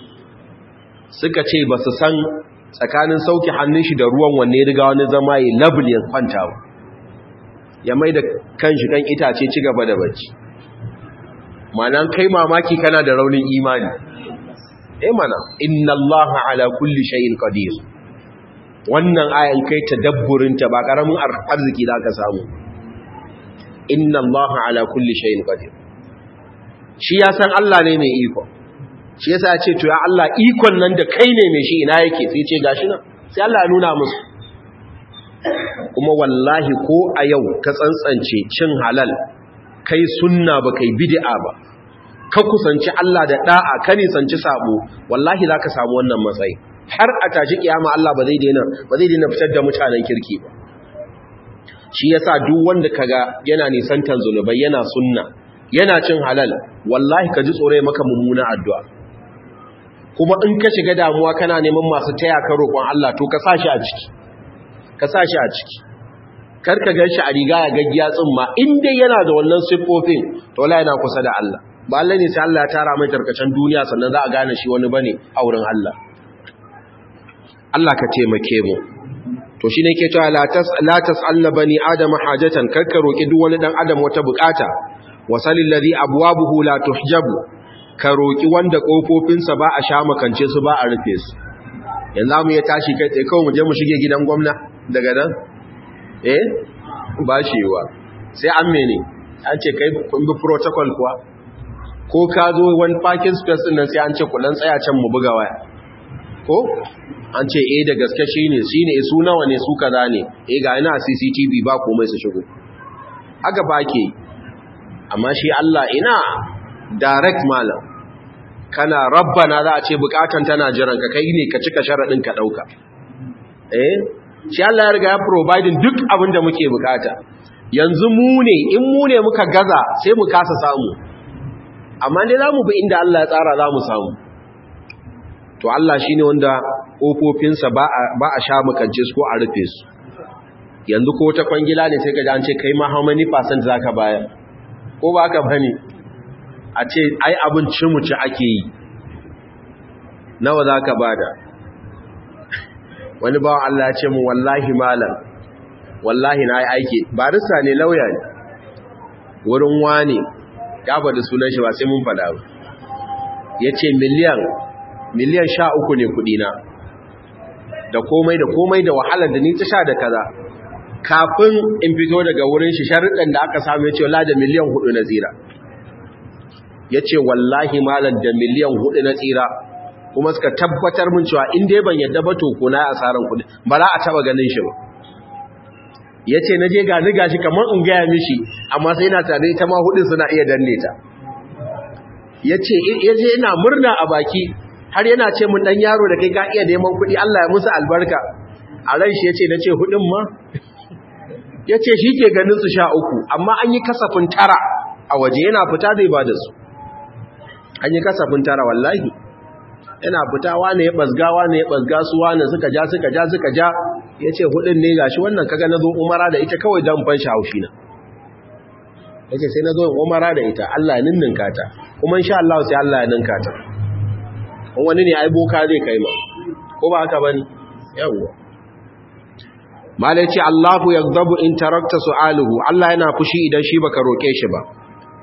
suka ce ba su san tsakanin sauki hannun shi da ruwan wanne ya riga wani zama ya labul ya kwanta ya mai da kan shi kan itace ci gaba da bacci ma'anan kai mamaki kana da raunin imani eh mana inna allaha ala kulli shay'in qadir wannan ayan kai tadabburin ta ba karamin arziki zaka samu inna allaha ala kulli shay'in qadir shi ya san Allah ne mai iko shi yasa ya ce to ya Allah ikon nan da kai ne mai shi ina yake sai ce gashi nan sai Allah ya nuna musu kuma wallahi ko a yau ka tsantsance cin halal kai sunna ba kai bid'a ba ka kusanci Allah da da'a ka nisanci sabo wallahi zaka samu wannan matsayi har a tashi kiyama Allah ba zai daina ba zai daina fitar da mutanen kirki ba shi yasa duk wanda kaga yana nisantan zulubai yana sunna yana cin halal wallahi ka ji tsore maka mummuna addu'a kuma in ka shiga damuwa kana neman masu taya ka roƙon Allah to ka sa shi a ciki ka sa shi a ciki kar ka gan shi a riga ya gaggiya tsimma in dai yana da wannan siffofin to wallahi yana kusa da Allah ba Allah ne sai Allah ya tara mai tarkacen duniya sannan za a gane shi wani bane a wurin Allah Allah ka taimake mu to shine ke cewa la tas la tasalna bani adama hajatan karka roki duk wani dan adam wata bukata wasalil ladhi abwabuhu la tuhjabu ka roki wanda kofofinsa ba a sha makance su ba a rufe su yanzu mu ya tashi kai tsaye kawai mu je mu shige gidan gwamna daga nan eh ba shi yiwa sai an mene an ce kai kun bi protocol kuwa ko ka zo wani parking space din nan sai an ce kullun tsaya can mu buga waya ko an ce eh da gaske shine shine su nawa ne su kaza ne eh ga ina CCTV ba komai su shigo haka ba ke amma shi Allah ina direct malam kana rabbana za a ce bukatan tana jiran ka kai ne ka cika sharadin ka dauka eh shi Allah ya riga ya providing duk abin da muke bukata yanzu mu ne in mu ne muka gaza sai mu kasa samu amma dai zamu bi inda Allah ya tsara zamu samu to Allah shine wanda kofofinsa ba ba a sha makance su ko a rufe su yanzu ko ta kwangila ne sai ka ji an ce kai ma how many percent zaka bayar ko ba ka bane a ce ai abin cimuci ake yi nawa zaka bada wani bawan Allah ya ce mu wallahi malam wallahi na yi aiki barista ne lauya ne wurin wani ya faɗi sunan shi ba sai mun faɗa ba ya ce miliyan miliyan sha uku ne kudina da komai da komai da wahalar da ni ta sha da kaza kafin in fito daga wurin shi sharuɗan da aka samu ya ce wala da miliyan hudu na tsira ya ce wallahi malam da miliyan hudu na tsira kuma suka tabbatar min cewa in dai ban yadda ba to ko na asaran kudi ba za a taba ganin shi ba yace na je gani gashi kamar in gaya mishi amma sai na tare ita ma hudin suna iya danne ta yace yaje ina murna a baki har yana ce mun dan yaro da kai ka iya neman kudi Allah ya musu albarka a ran shi yace nace hudin ma yace ke ganin su sha uku amma an yi kasafin tara a waje yana fita zai bada su an yi kasafin tara wallahi yana fita wane ya basga wane ya basga su wane suka ja suka ja suka ja ya ce hudun ne gashi wannan kaga na zo umara da ita kawai don ban haushi na ya ce sai na zo umara da ita Allah ya ninninka ta kuma insha Allah sai Allah ya ninka ta wani ne ai boka zai kai ma ko ba haka bane yawwa malai ce Allahu yaghdabu in tarakta su'aluhu Allah yana fushi idan shi baka roke shi ba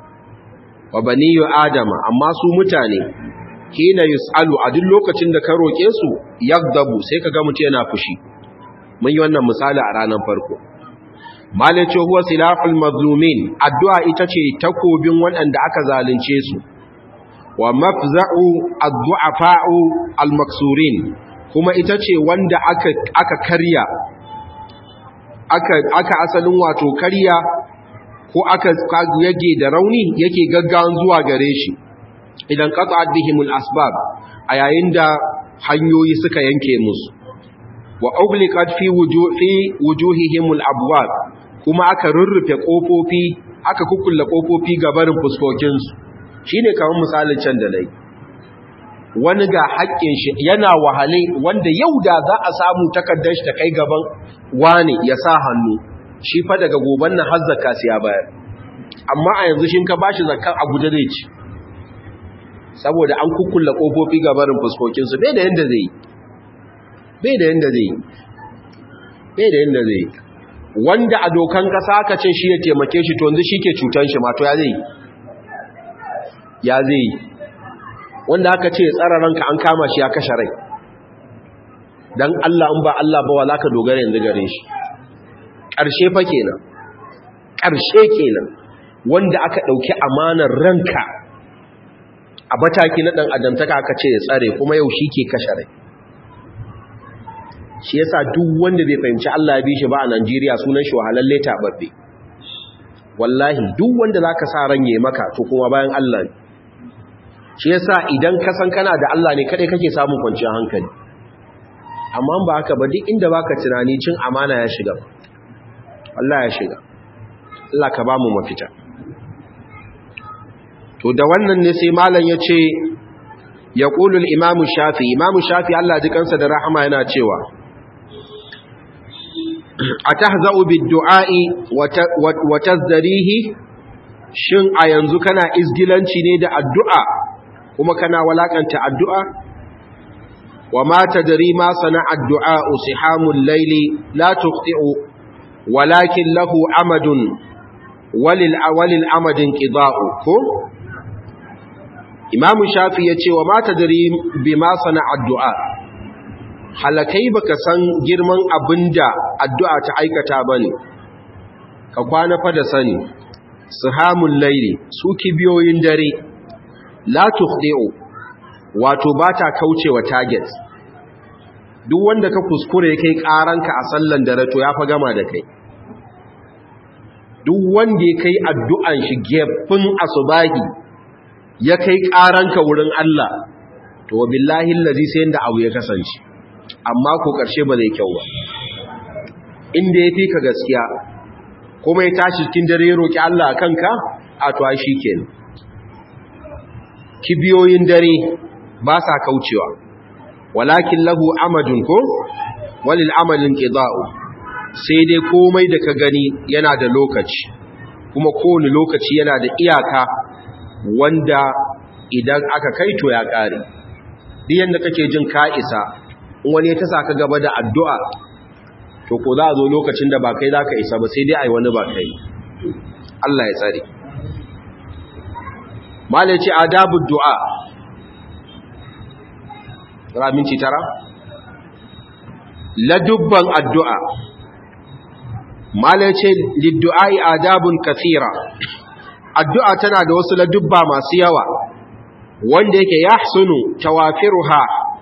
wa baniyu adama amma su mutane hina yus'alu a duk lokacin da ka roke su yaghdabu sai kaga mutum yana fushi mun yi wannan misali a ranar farko malace huwa silaful mazlumin addu'a ita ce takobin waɗanda aka zalunce su wa mafza'u ad-du'afa'u al-maksurin kuma ita ce wanda aka aka karya aka aka asalin wato karya ko aka yage da rauni yake gaggawan zuwa gare shi idan qata'at bihimul asbab a yayin da hanyoyi suka yanke musu wa ugliqat fi wujuhi wujuhihimul abwab kuma aka rurrufe kofofi aka kukkulle kofofi gabarin fuskokin su shine kamar misalin can da nayi wani ga haƙƙin shi yana wahale wanda yau da za a samu takardar shi ta kai gaban wani ya sa hannu shi fa daga goban nan har zakka sai ya bayar amma a yanzu shin ka bashi zakka a guje zai ci saboda an kukkulle kofofi gabarin fuskokin su bai da yanda zai yi bai da yanda zai bai da yanda zai wanda a dokan kasa aka ce shi ya taimake shi to yanzu shi ke cutan shi ma to ya zai ya zai wanda aka ce tsara ranka an kama shi ya kashe rai dan Allah in ba Allah ba wala ka dogara yanzu gare shi ƙarshe fa kenan ƙarshe kenan wanda aka ɗauki amanar ranka a mataki na ɗan adamtaka aka ce ya tsare kuma yau shi ke kashe rai shi yasa duk wanda bai fahimci Allah ya bi shi ba a Najeriya sunan shi wahalalle tababbe wallahi duk wanda zaka sa ranye maka to kuma bayan Allah ne shi yasa idan ka san kana da Allah ne kadai kake samun kwanciyar hankali amma ba haka ba duk inda baka tunani cin amana ya shiga Allah ya shiga Allah ka ba mu mafita to da wannan ne sai malam ya ce ya ƙulul imamu shafi imamu shafi Allah ji kansa da rahama yana cewa a ta za'u du'a'i wa tazdarihi shin a yanzu kana izgilanci ne da addu'a kuma kana walakanta addu'a wa ma tadri ma sana addu'a usihamul laili la tuqti'u walakin lahu amadun walil awalil amadin qida'u ko imamu shafi ya ce wa mata dare bi ma sana addu'a halakai baka san girman abinda addu'a ta aikata bane ka kwana fa da sani sihamul laili su kibiyoyin dare la tukhdi'u wato bata kaucewa target duk wanda ka kuskure kai karanka a sallan dare to ya fa gama da kai duk wanda ya kai addu'an shi gefin asubahi ya kai karanka wurin Allah to billahi allazi sai inda abu ya kasance amma ko karshe ba zai kyau ba inda ya fi ka gaskiya kuma ya tashi cikin dare roki Allah kanka a to shi kenan kibiyoyin dare ba sa kaucewa walakin lahu amadun ko walil amalin qida'u sai dai komai da ka gani yana da lokaci kuma kowane lokaci yana da iyaka wanda idan aka kai to ya kare duk yanda kake jin ka isa in wani ta saka gaba da addu'a to ko za a zo lokacin da ba kai zaka isa ba sai dai ai wani ba kai Allah ya tsare malaci adabu du'a Tara minci tara? Ladubban addu'a. Mala ce, Liddu'ai adabun kathira. Addu'a tana da wasu ladubba masu yawa, wanda yake ya sunu tawafiruha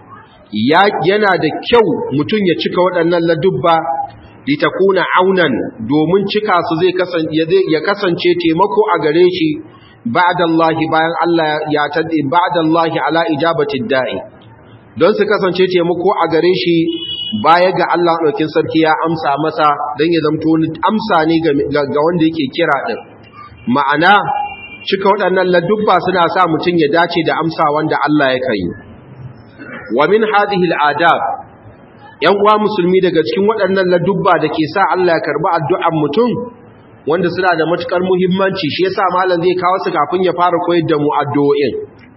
yana da kyau mutum ya cika waɗannan ladubba litakuna aunan domin cika su zai ya kasance taimako a gare shi ba'dallahi bayan Allah ya taddi ba'dallahi ala ijabati da'i don su kasance taimako a gare shi baya ga Allah ɗaukin sarki ya amsa masa don ya zamto amsa ne ga wanda yake kira ɗin ma'ana cika waɗannan ladubba suna sa mutum ya dace da amsa wanda Allah ya kai wa min hadhihi al'adab yan uwa musulmi daga cikin waɗannan ladubba da ke sa Allah ya karbi addu'an mutum wanda suna da matukar muhimmanci shi yasa malam zai kawo su kafin ya fara koyar da mu addu'o'in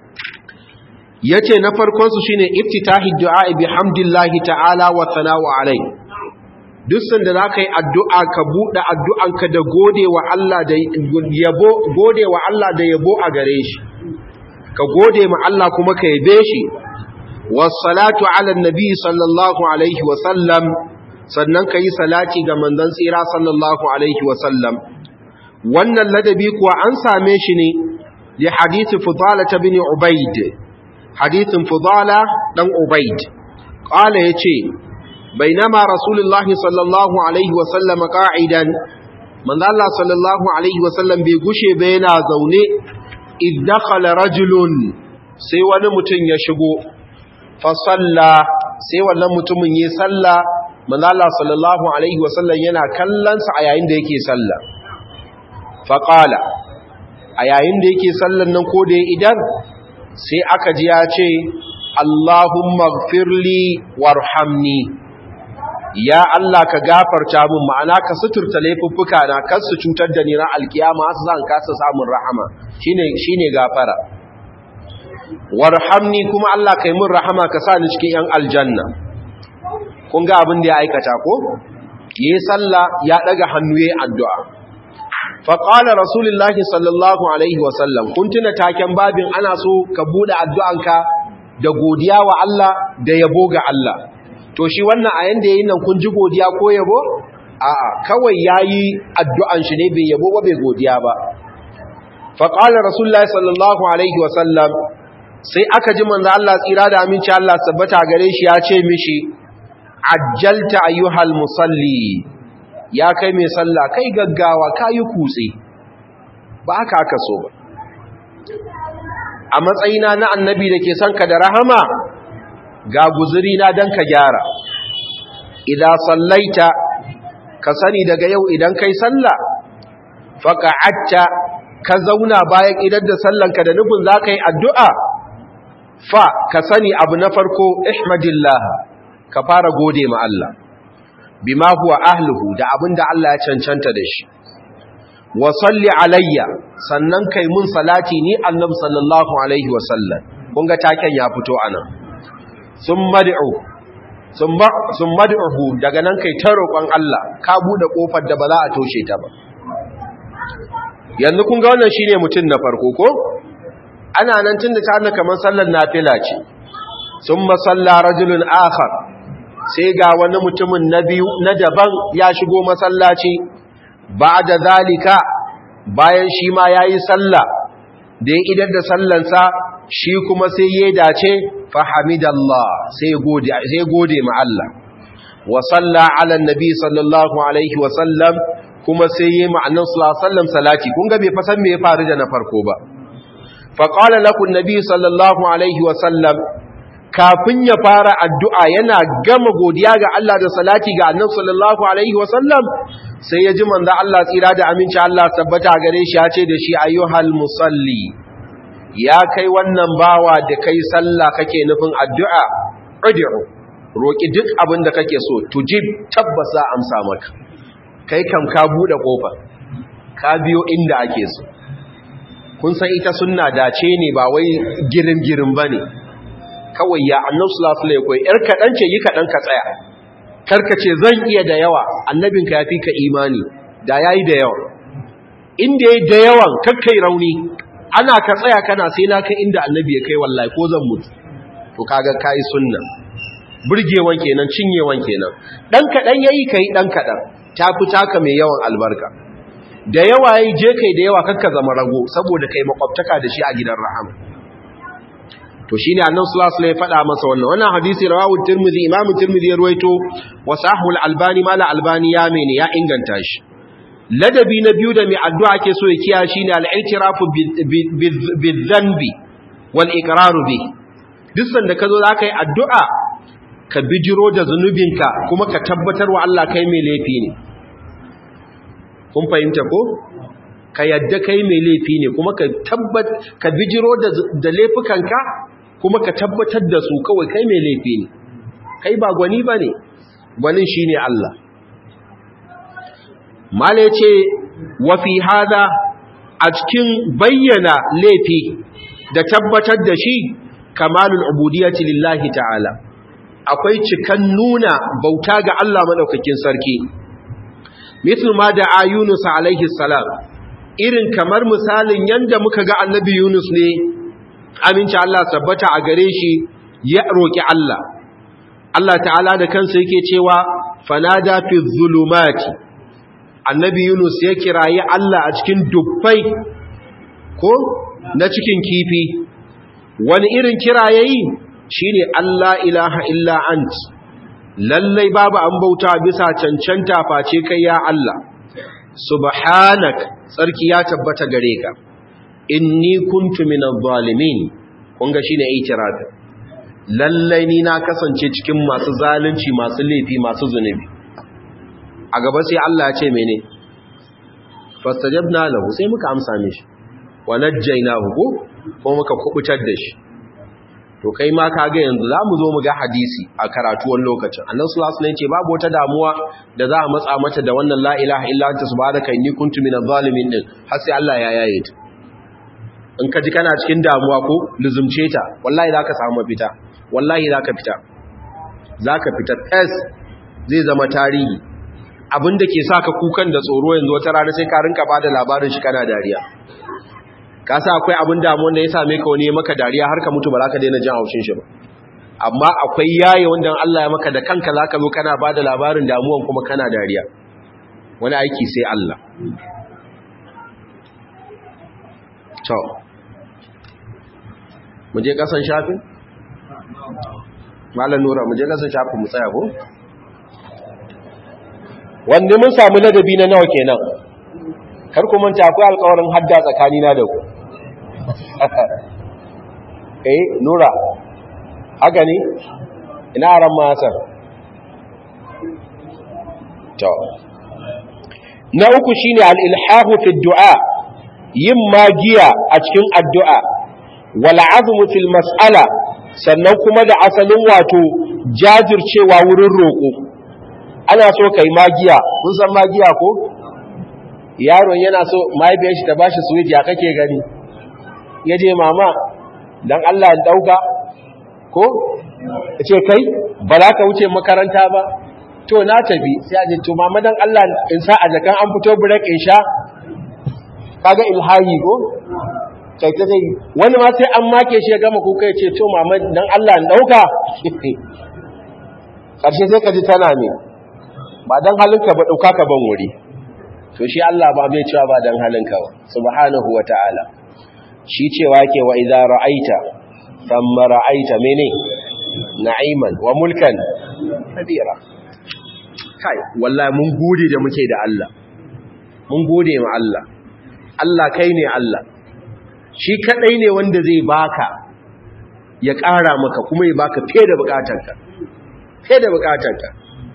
yace na farkon su shine iftitahi du'a bi hamdillahi ta'ala wa thana'u alai duk sanda zaka yi addu'a ka bude addu'anka da gode wa Allah da yabo gode wa Allah da yabo a gare shi ka gode ma Allah kuma ka yabe shi wassalatu ala nabi sallallahu alaihi wa sallam sannan ka yi salati ga manzon tsira sallallahu alaihi wa sallam wannan ladabi kuwa an same shi ne li hadith fudala bin ubayd hadithin fudala dan ubayd qala yace bainama rasulullahi sallallahu alaihi wa sallam qa'idan manzo Allah sallallahu alaihi wa sallam bai gushe ba yana zaune id dakhala rajulun sai wani mutum ya shigo fa salla sai wannan mutumin yi salla manzo Allah sallallahu alaihi wa sallam yana kallon sa a yayin da yake salla fa qala a yayin da yake sallan nan ko da idan sai aka ji ya ce Allahumma gfirli warhamni ya Allah ka gafarta min ma'ana ka suturta laifuffuka na kar su cutar da ni ran alkiyama su zan kasa samun rahama shine shine gafara warhamni kuma Allah kai min rahama ka sa ni cikin yan aljanna kun ga abin da ya aikata ko yayi sallah ya daga hannu yayi addu'a faƙala rasulullahi sallallahu alaihi wasallam kun tuna taken babin ana so ka buɗe addu'anka da godiya wa Allah da yabo ga Allah to shi wannan a yanda yayin nan kun ji godiya ko yabo a'a kawai yayi addu'an shi ne bai yabo ba bai godiya ba faƙala rasulullahi sallallahu alaihi wasallam sai aka ji manzo Allah tsira da aminci Allah sabbata gare shi ya ce mishi ajjalta ayyuhal musalli ya kai mai sallah kai gaggawa kayi kutse ba haka aka so ba a matsayina na annabi da ke son ka da rahama ga guzuri na don ka gyara idan sallaita ka sani daga yau idan kai sallah faƙa'atta ka zauna bayan idan da sallanka da nufin za ka yi addu'a fa ka sani abu na farko ihmadillah ka fara gode ma Allah bima huwa ahluhu da abinda Allah ya cancanta da shi wa salli alayya sannan kai mun salati ni annabi sallallahu alaihi wa sallam kun ga taken ya fito anan summa du'u summa summa du'u daga nan kai ta roƙon Allah ka bude kofar da ba za a toshe ta ba yanzu kun ga wannan shine mutum na farko ko ana nan tun da ta hannu kamar sallar nafila ce sun masalla rajulun akhar sai ga wani mutumin na biyu na daban ya shigo masallaci ba da zalika bayan shi ma ya yi sallah da ya idar da sallansa shi kuma sai ya dace fahamidallah sai gode ma Allah wa salla ala nabi sallallahu alaihi wa sallam kuma sai ya ma'annan sallallahu salati kun ga bai fasan me ya faru da na farko ba fa qala lakum nabi sallallahu alaihi wa sallam kafin ya fara addu'a yana gama godiya ga Allah da salati ga annabi sallallahu alaihi wa sallam sai ya ji manzo Allah tsira da aminci Allah tabbata gare shi ya ce da shi ayyuhal musalli ya kai wannan bawa da kai sallah kake nufin addu'a ud'u roki duk abin da kake so tujib tabbas za amsa maka kai kam ka bude kofa ka biyo inda ake so kun san ita sunna dace ne ba wai girin girin bane kawai ya annabi sallallahu alaihi wasallam yar kadan ce yi kadan ka tsaya karka ce zan iya da yawa annabinka yafi ka imani da yayi da yawa inda yayi da yawan kakkai rauni ana ka tsaya kana sai na kai inda annabi ya kai wallahi ko zan mutu to kaga kai sunna burgewan kenan cinyewan kenan dan kadan yayi kai dan kadan tafi taka mai yawan albarka da yawa yayi je kai da yawa kakka zama rago saboda kai makwabtaka da shi a gidan rahama to shine annabi sallallahu alaihi wasallam ya faɗa masa wannan wannan hadisi rawahu tirmidhi imamu tirmidhi ya ruwaito wa sahul albani mala albani ya mene ya inganta shi ladabi na biyu da mai addu'a ke so ya kiya shine al-i'tirafu bi-dhanbi wal iqraru bi duk sanda ka zo za ka yi addu'a ka bijiro da zunubinka kuma ka tabbatar wa Allah kai mai laifi ne kun fahimta ko ka yadda kai mai laifi ne kuma ka tabbat ka bijiro da laifukanka kuma ka tabbatar da su kawai kai mai laifi ne kai ba gwani ba ne gwanin shi ne Allah mala ya ce wafi hada a cikin bayyana laifi da tabbatar da shi kamalul ubudiyati lillahi ta'ala akwai cikan nuna bauta ga Allah madaukakin sarki mithlu ma da ayunus alaihi salam irin kamar misalin yanda muka ga annabi Yunus ne aminci Allah tabbata a gare shi ya roki Allah Allah ta'ala da kansa yake cewa fanada fi zulumati annabi Yunus ya kirayi Allah a cikin dubbai ko na cikin kifi wani irin kira yayi shine Allah ilaha illa ant lallai babu an bauta bisa cancanta face kai ya Allah subhanak tsarki ya tabbata gare ka inni kuntu minadh zalimin kun ga shine itirafi lallai ni na kasance cikin masu zalunci masu laifi masu zunubi a gaba sai Allah ya ce mene fastajabna lahu sai muka amsa mishi wa najjaynahu ko ko muka kubutar da shi to kai ma kaga yanzu zamu zo mu ga hadisi a karatuwan lokacin annabi sallallahu alaihi wasallam ce babu wata damuwa da za a matsa mata da wannan la ilaha illa anta subhanaka inni kuntu minadh zalimin din har sai Allah ya yaye ta in ka ji kana cikin damuwa ko luzumce ta wallahi zaka samu mafita wallahi zaka fita zaka fita fes zai zama tarihi abinda ke saka kukan da tsoro yanzu wata rana sai ka rinka bada labarin shi kana dariya ka sa akwai abin damuwan da ya same ka wani ya maka dariya har ka mutu ba za ka daina jin haushin shi ba amma akwai yaye wanda Allah ya maka da kanka za ka zo kana ba da labarin damuwan kuma kana dariya wani aiki sai Allah to mu je kasan shafin malam nura mu je kasan shafin mu tsaya ko wanda mun samu ladabi na nawa kenan kar ku manta akwai alƙawarin hadda tsakanina da ku eh nura haka ne ina ran masar to na uku shine al-ilhahu fi du'a yin magiya a cikin addu'a wal azmu fil mas'ala sannan kuma da asalin wato jajircewa wurin roƙo ana so kai magiya kun san magiya ko yaron yana so mahaifiyar shi ta bashi sweet ya kake gani ya je mama dan Allah ya dauka ko ce kai ba za ka wuce makaranta ba to na tafi sai a ce to mama dan Allah in sa a jakan an fito break in sha kaga ilhahi ko kai ta sai wani ma sai an make shi ya gama kuka ya ce to mama dan Allah in dauka karshe sai ka ji tana ne ba dan halinka ba dauka ka ban wuri to shi Allah ba bai cewa ba dan halinka ba subhanahu wataala shi cewa yake wa idza ra'aita thumma ra'aita mene na'iman wa mulkan kabira kai wallahi mun gode da muke da Allah mun gode ma Allah Allah kai ne Allah shi kadai ne wanda zai baka ya ƙara maka kuma ya baka fiye da bukatarka fiye da bukatarka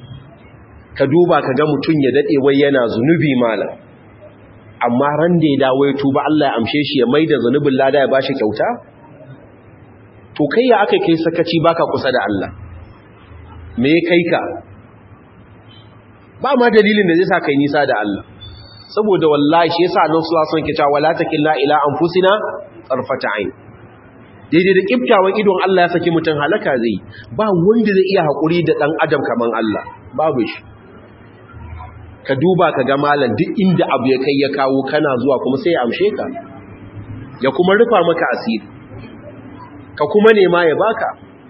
ka duba ka ga mutum ya dade wai yana zunubi malam amma ran da ya dawo ya tuba Allah ya amshe shi ya maida zunubin lada ya bashi kyauta to kai ya aka kai sakaci baka kusa da Allah me kai ka ba ma dalilin da zai sa kai nisa da Allah saboda wallahi shi yasa annabi sallallahu alaihi wasallam ke cewa wala takilla ila anfusina tarfata ain daidai da kiftawan idon Allah ya saki mutun halaka zai ba wanda zai iya hakuri da dan adam kaman Allah babu shi ka duba ka ga malam duk inda abu ya kai ya kawo kana zuwa kuma sai ya amshe ka ya kuma rufa maka asiri ka kuma nema ya baka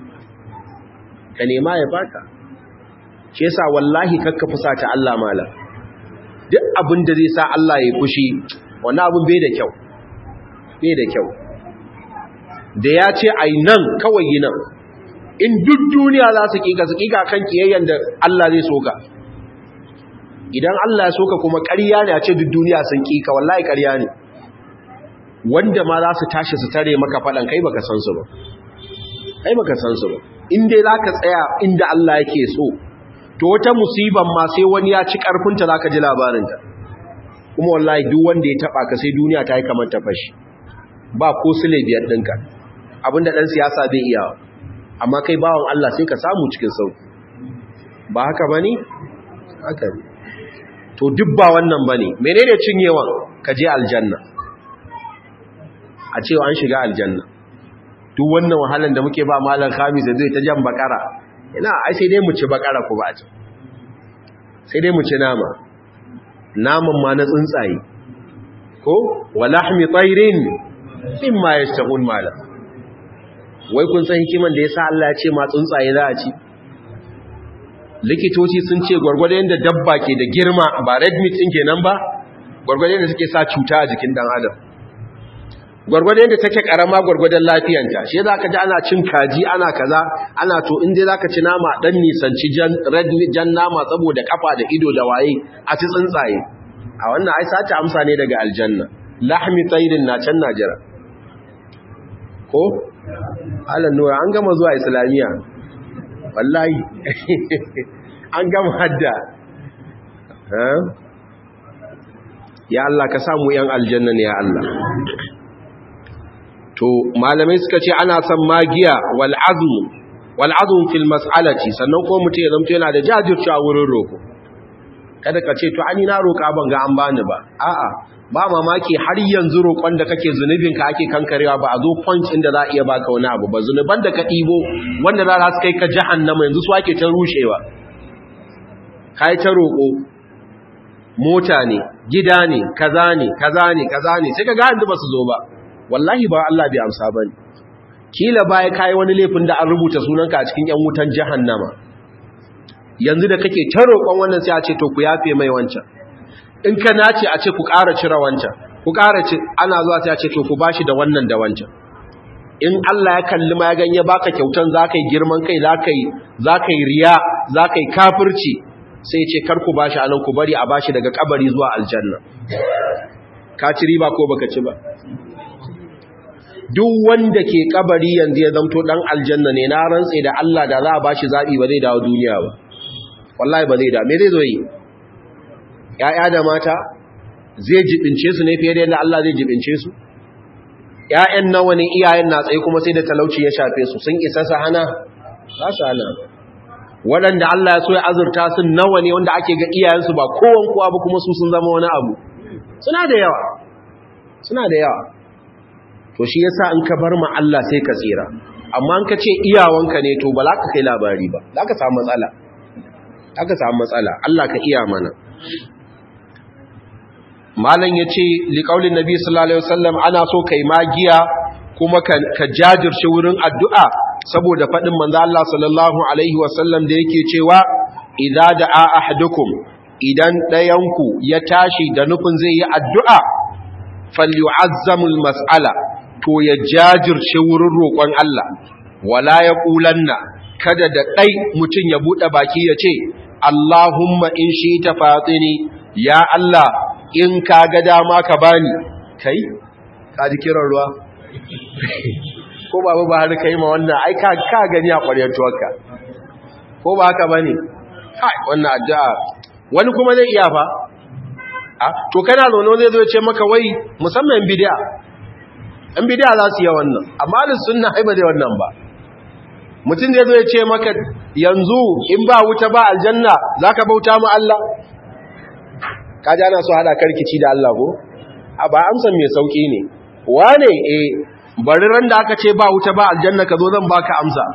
ka nema ya baka shi yasa wallahi kakka fusata Allah malam duk abin da zai sa Allah ya fushi wannan abin bai da kyau bai da kyau da ya ce ai nan kawai yi nan in duk duniya za su kika su kika kan kiyayyen da Allah zai soka idan Allah ya soka kuma ƙarya ne a ce duk duniya sun kika wallahi ƙarya ne wanda ma za su tashi su tare maka faɗan kai baka san su ba kai baka san su ba in dai za ka tsaya inda Allah yake so to wata musiban ma sai wani ya ci karfinta zaka ji labarinta kuma wallahi duk wanda ya taba ka sai duniya ta yi kamar ta fashi ba ko sule biyar dinka abinda dan siyasa bai iya amma kai bawon Allah sai ka samu cikin sauki ba haka bane haka ne to duk ba wannan bane menene cinyewan ka je aljanna a cewa an shiga aljanna duk wannan wahalan da muke ba malam khamis zai ta jan bakara ina ai sai dai mu ci bakara ku ba ci sai dai mu ci nama naman ma na tsuntsaye ko walahmi tayrin mimma yastahun mala wai kun san hikiman da yasa Allah ya ce ma tsuntsaye za a ci likitoci sun ce gwargwado yanda dabba ke da girma ba red meat din kenan ba gwargwado yanda suke sa cuta a jikin dan adam gwargwado yadda take karama gwargwadon lafiyanta shi za ka ji ana cin kaji ana kaza ana to inda za ka ci nama dan nisanci jan nama saboda kafa da ido da waye a ci tsuntsaye a wannan ai sace amsa ne daga aljanna lahmi tayrin na can najira ko alan nura an gama zuwa islamiya wallahi an gama hadda ya Allah ka samu yan aljanna ne ya Allah to malamai suka ce ana son magiya wal azmu wal azmu fil mas'alati sannan ko mutum ya zamto yana da jajircewa wurin roko kada ka ce to ani na roka ban ga an bani ba a'a ba mamaki har yanzu roƙon da kake zunubin ka ake kankarewa ba a zo point inda za a iya baka wani abu ba zunuban da ka ɗibo wanda za su kai ka jahannama yanzu su ake ta rushewa kai ta roƙo mota ne gida ne kaza ne kaza ne kaza ne sai ka ga yanzu ba su zo ba wallahi ba Allah bai amsa ba ne kila baya kayi wani laifin da an rubuta sunanka a cikin 'yan wutan jahannama yanzu da kake ta roƙon wannan sai a ce to ku yafe mai wancan in ka nace a ce ku ƙara cire wancan ku ƙara ci ana zuwa sai a ce to ku bashi da wannan da wancan in Allah ya kalli ma ya ganye baka kyautan zaka yi girman kai zaka yi zaka yi riya zaka yi kafirci sai ya ce kar ku bashi anan ku bari a bashi daga kabari zuwa aljanna ka ci riba ko baka ci ba duk wanda ke kabari yanzu ya zamto dan aljanna ne na rantse da Allah da za a bashi zabi ba zai dawo duniya ba wallahi ba zai da me zai zo yi ya'ya da mata zai jibince su ne fiye da yadda Allah zai jibince su ƴaƴan nawa ne iyayen na tsaye kuma sai da talauci ya shafe su sun isa su hana za su hana waɗanda Allah ya so ya azurta sun nawa ne wanda ake ga iyayensu ba kowan kowa ba kuma su sun zama wani abu suna da yawa suna da yawa to shi yasa in ka bar ma Allah sai ka tsira amma in ka ce iyawanka ne to ba za ka kai labari ba za ka samu matsala za ka samu matsala Allah ka iya mana malam yace liqaulin nabi sallallahu alaihi wasallam ana so kai magiya kuma ka jajirce wurin addu'a saboda fadin manzo Allah sallallahu alaihi wasallam da yake cewa idza da'a ahadukum idan dayanku ya tashi da nufin zai yi addu'a falyu'azzamul mas'ala to ya jajirce wurin roƙon Allah wala yaqulanna kada da dai mutun ya bude baki ya ce Allahumma in shi ta fatini ya Allah in ka ga dama ka bani kai ka ji kiran ruwa ko babu ba har kai ma wannan ai ka ka gani a ƙwaryar tuwarka ko ba haka bane kai wannan addu'a wani kuma zai iya fa a to kana zono zai zo ya ce maka wai musamman bid'a an bid'a za su yi wannan amma da sunna ai ba dai wannan ba mutum zai zo ya ce maka yanzu in ba wuta ba aljanna zaka bauta mu Allah kaji ana so hada karkici da Allah ko a ba amsan mai sauki ne wane eh bari ran da aka ce ba wuta ba aljanna ka zo zan baka amsa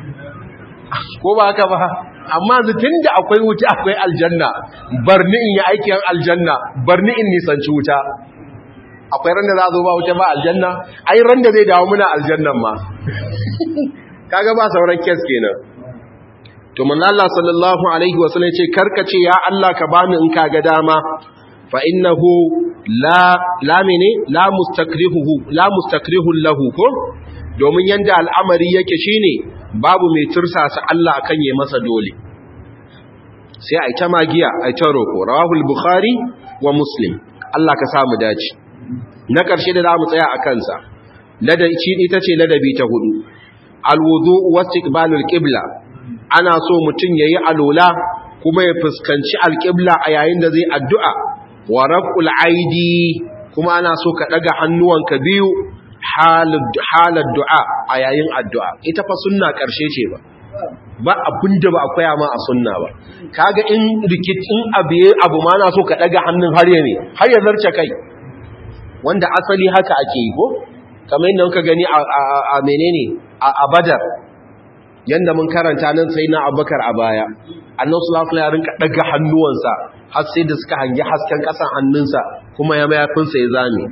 ko ba haka ba amma tun da akwai wuta akwai aljanna barni in yi aikin aljanna barni in nisanci wuta akwai ran da za zo ba wuta ba aljanna ai ran da zai dawo muna aljannan ma kaga ba sauran kes kenan to manzo Allah sallallahu alaihi wasallam ce karkace ya Allah ka bani in kaga dama fa innahu la la mene la mustakrihuhu la mustakrihu lahu ko domin yanda al'amari yake shine babu mai tursasa Allah akan yayi masa dole sai ai ta magiya ai ta roko rawahul bukhari wa muslim Allah ka samu dace na karshe da zamu tsaya a kansa ladabi ita ce ladabi ta hudu alwudu wa istiqbalul qibla ana so mutum yayi alola kuma ya fuskanci alqibla a yayin da zai addu'a wa raf'ul aidi kuma ana so ka daga hannuwanka biyu halar du'a a yayin addu'a ita fa sunna ƙarshe ce ba ba abinda ba akwai ma a sunna ba kaga in rikicin abiye abu ma na so ka daga hannun har ya ne har ya zarce kai wanda asali haka ake yi ko kamar yadda muka gani a menene a badar yanda mun karanta nan sai na abubakar a baya annan sulafula ya rinka daga hannuwansa har sai da suka hangi hasken ƙasan hannunsa kuma ya mayafinsa ya zame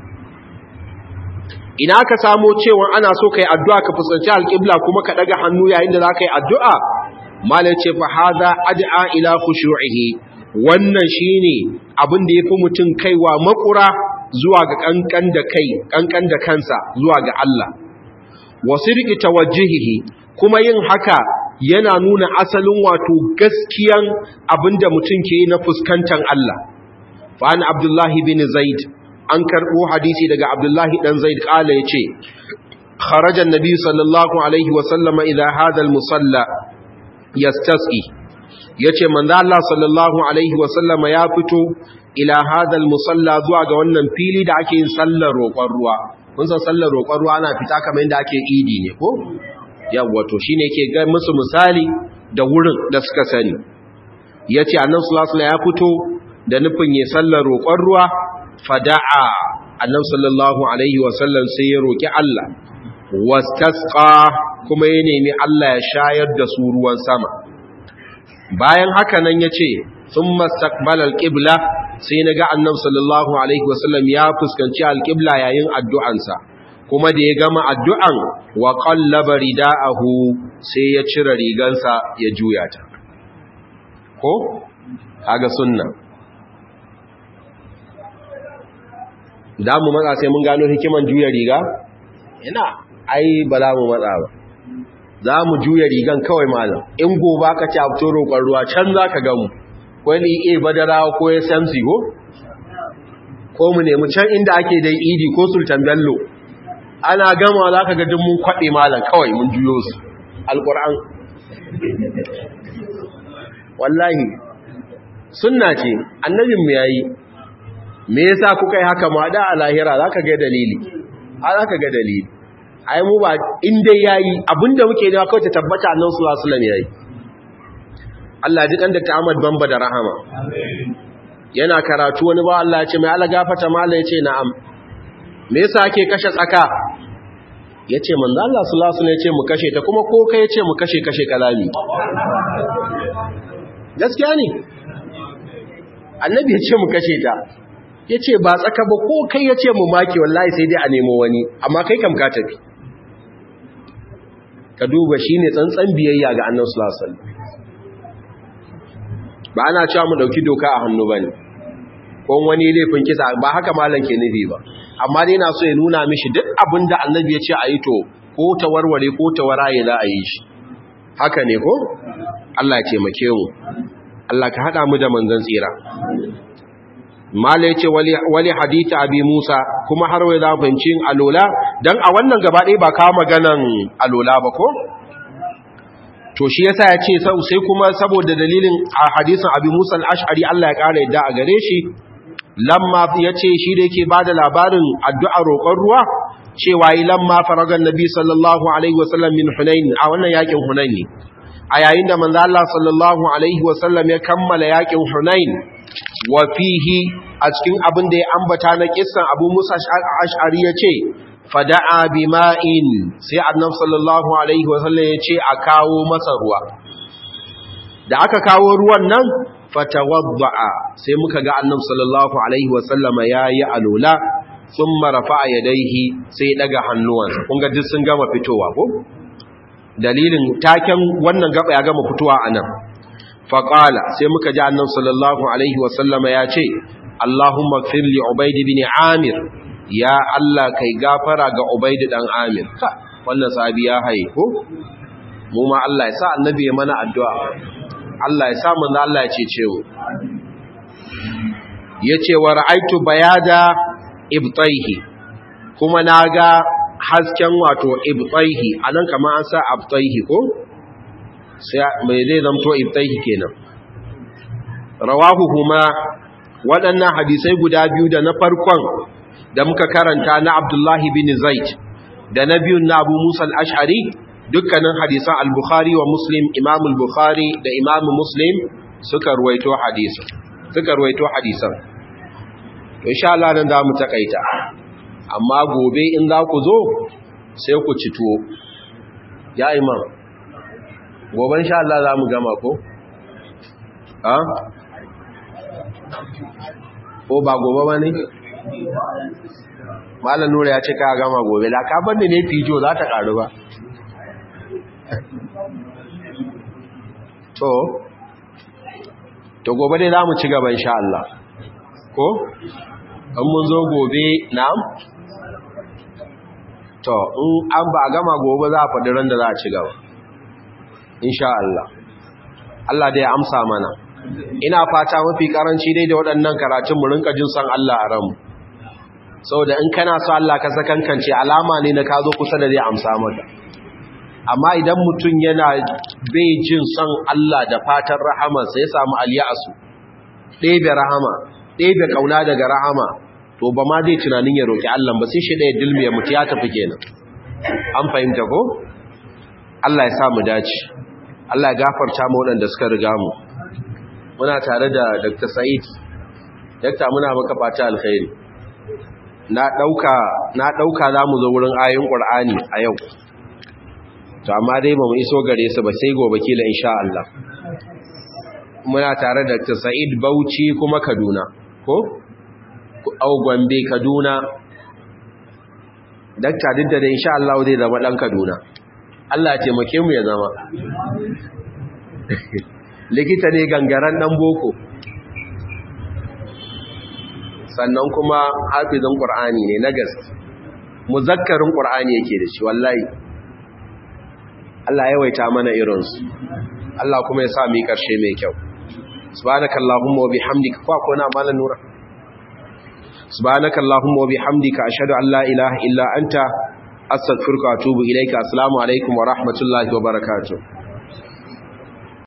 ina ka samo cewa ana so kai addu'a ka fuskanci alƙibla kuma ka daga hannu yayin da za ka yi addu'a malai ce fa haza ad'a ila khushu'ihi wannan shine abin da yafi mutum kaiwa makura zuwa ga kankan da kai kankan da kansa zuwa ga Allah wasirqi tawajjuhihi kuma yin haka yana nuna asalin wato gaskiyan abinda mutum ke na fuskantar Allah fa an abdullahi bin zaid an karɓo hadisi daga abdullahi ɗan zaid ƙala ya ce kharajan nabi sallallahu alaihi wasallama idan hadal musalla ya stas'i ya ce manzo Allah sallallahu alaihi wasallama ya fito ila hadal musalla zuwa ga wannan fili da ake yin sallar roƙon ruwa kun san sallar roƙon ruwa ana fita kamar yadda ake idi ne ko yawwa to shine yake ga musu misali da wurin da suka sani yace annabi sallallahu alaihi ya fito da nufin ya sallar roƙon ruwa fada'a annabi sallallahu alaihi wasallam sai ya roki Allah wastasqa kuma ya nemi Allah ya shayar da su ruwan sama bayan haka nan yace thumma istaqbala alqibla sai naga annabi sallallahu alaihi wasallam ya fuskanci alqibla yayin addu'ansa kuma da ya gama addu'an wa qallaba rida'ahu sai ya cire rigansa ya juya ta ko kaga sunna za mu matsa sai mun gano hikiman juya riga? ina ai ba za mu matsa ba za mu juya rigan kawai malam in gobe ka ci abto roƙon ruwa can za ka gamu wani e badara ko ya samsi ko? ko mu nemi can inda ake dai idi ko sultan bello ana gama za ka ga mun kwaɗe malam kawai mun juyo su alƙur'an wallahi sunna ce annabinmu ya yi me yasa kuka yi haka ma da a lahira zaka ga dalili a zaka ga dalili ai mu ba in dai yayi abinda muke da kawai ta tabbata annabi sallallahu alaihi wasallam yayi Allah ji kan da Ahmad Bamba da rahama yana karatu wani ba Allah ya ce mai Allah gafata mallan yace na'am me yasa ake kashe tsaka yace manzo Allah sallallahu alaihi wasallam yace mu kashe ta kuma ko kai yace mu kashe kashe kalami gaskiya ne annabi yace mu kashe ta ya ce ba tsaka ba ko kai ya ce mu maki wallahi sai dai a nemo wani amma kai kam ka tafi ka duba shi ne tsantsan biyayya ga annan sulasal ba ana cewa mu ɗauki doka a hannu ba ne ko wani laifin kisa ba haka malam ke nufi ba amma dai na so ya nuna mishi duk abin da annabi ya ce a yi to ko ta warware ko ta waraye za a yi shi haka ne ko Allah ya taimake mu Allah ka haɗa mu da manzon tsira mala yace wali wali hadith abi musa kuma har wai za mu fahimci alola dan a wannan gaba ɗaya ba kawo maganan alola ba ko to shi yasa yace sai kuma saboda dalilin hadisin abi musa al-ash'ari Allah ya kara yadda a gare shi lamma yace shi da yake bada labarin addu'ar roƙon ruwa cewa yi lamma faragan nabi sallallahu alaihi wasallam min hunain a wannan yakin hunain ne a yayin da manzo Allah sallallahu alaihi wasallam ya kammala yakin hunain wa fihi a cikin abin da ya ambata na kissan Abu Musa Ash'ari yace fada'a bima'in sai Annabi sallallahu alaihi wasallam yace a kawo masa ruwa da aka kawo ruwan nan fatawadda'a sai muka ga Annabi sallallahu alaihi wasallama yayi alula thumma rafa'a yadayhi sai daga hannuwansa kun ga duk sun gama fitowa ko dalilin taken wannan gaba ya gama fitowa anan faƙala sai muka ji annan sallallahu alaihi wasallama ya ce Allahumma gfir li Ubaid bin Amir ya Allah kai gafara ga Ubaid dan Amir ka wannan sahabi ya haye ko mu ma Allah ya sa annabi ya mana addu'a Allah ya sa mu Allah ya cece mu yace wa ra'aitu bayada ibtaihi kuma naga hasken wato ibtaihi anan kamar an sa abtaihi ko mai zai zamto ibtaihi kenan rawahu huma waɗannan hadisai guda biyu da na farkon da muka karanta na Abdullahi bin Zaid da na biyun na Abu Musa al-Ash'ari dukkanin hadisan al-Bukhari wa Muslim Imam al-Bukhari da Imam Muslim suka ruwaito hadisan suka ruwaito hadisan to insha Allah nan za mu takaita amma gobe in za ku zo sai ku ci tuwo ya imam gobe sha Allah za mu gama ko? ha? ko ba gobe ba ne? malar nura ya ce ka gama gobe da ka banda ne fijo za ta karu ba to to gobe dai za mu ci gaba insha Allah ko? an mun zo gobe na? to in an ba a gama gobe za a faɗi ran da za a ci gaba insha Allah Allah da ya amsa mana ina fata mafi karanci dai da waɗannan karatun mu rinka jin san Allah a ranmu saboda in kana so Allah ka sakankance alama ne na ka zo kusa da zai amsa maka amma idan mutum yana bai jin san Allah da fatan rahama sai ya samu aliyasu ɗebe rahama ɗebe kauna daga rahama to ba ma zai tunanin ya roki Allah ba sai shi ɗaya dilmiya mutu ya tafi kenan an fahimta ko Allah ya sa mu dace Allah ya gafarta mu waɗanda suka riga mu muna tare da Dr. Said Dr. muna maka fata alkhairi na dauka na dauka zamu zo wurin ayoyin Qur'ani a yau to amma dai ba mu iso gare su ba sai gobe kila insha Allah muna tare da Dr. Said Bauchi kuma Kaduna ko au Gombe Kaduna Dr. duk da insha Allah zai zama dan Kaduna Allah ya taimake mu ya zama likita ne gangaren dan boko sannan kuma hafizin qur'ani ne na gaske muzakkarin qur'ani yake da shi wallahi Allah ya waita mana irinsu Allah kuma ya sa mu karshe mai kyau subhanakallahumma wa bihamdika fa ko na malan nura subhanakallahumma wa bihamdika ashhadu an la ilaha illa anta astaghfiruka wa atubu ilaika assalamu alaikum wa rahmatullahi wa barakatuh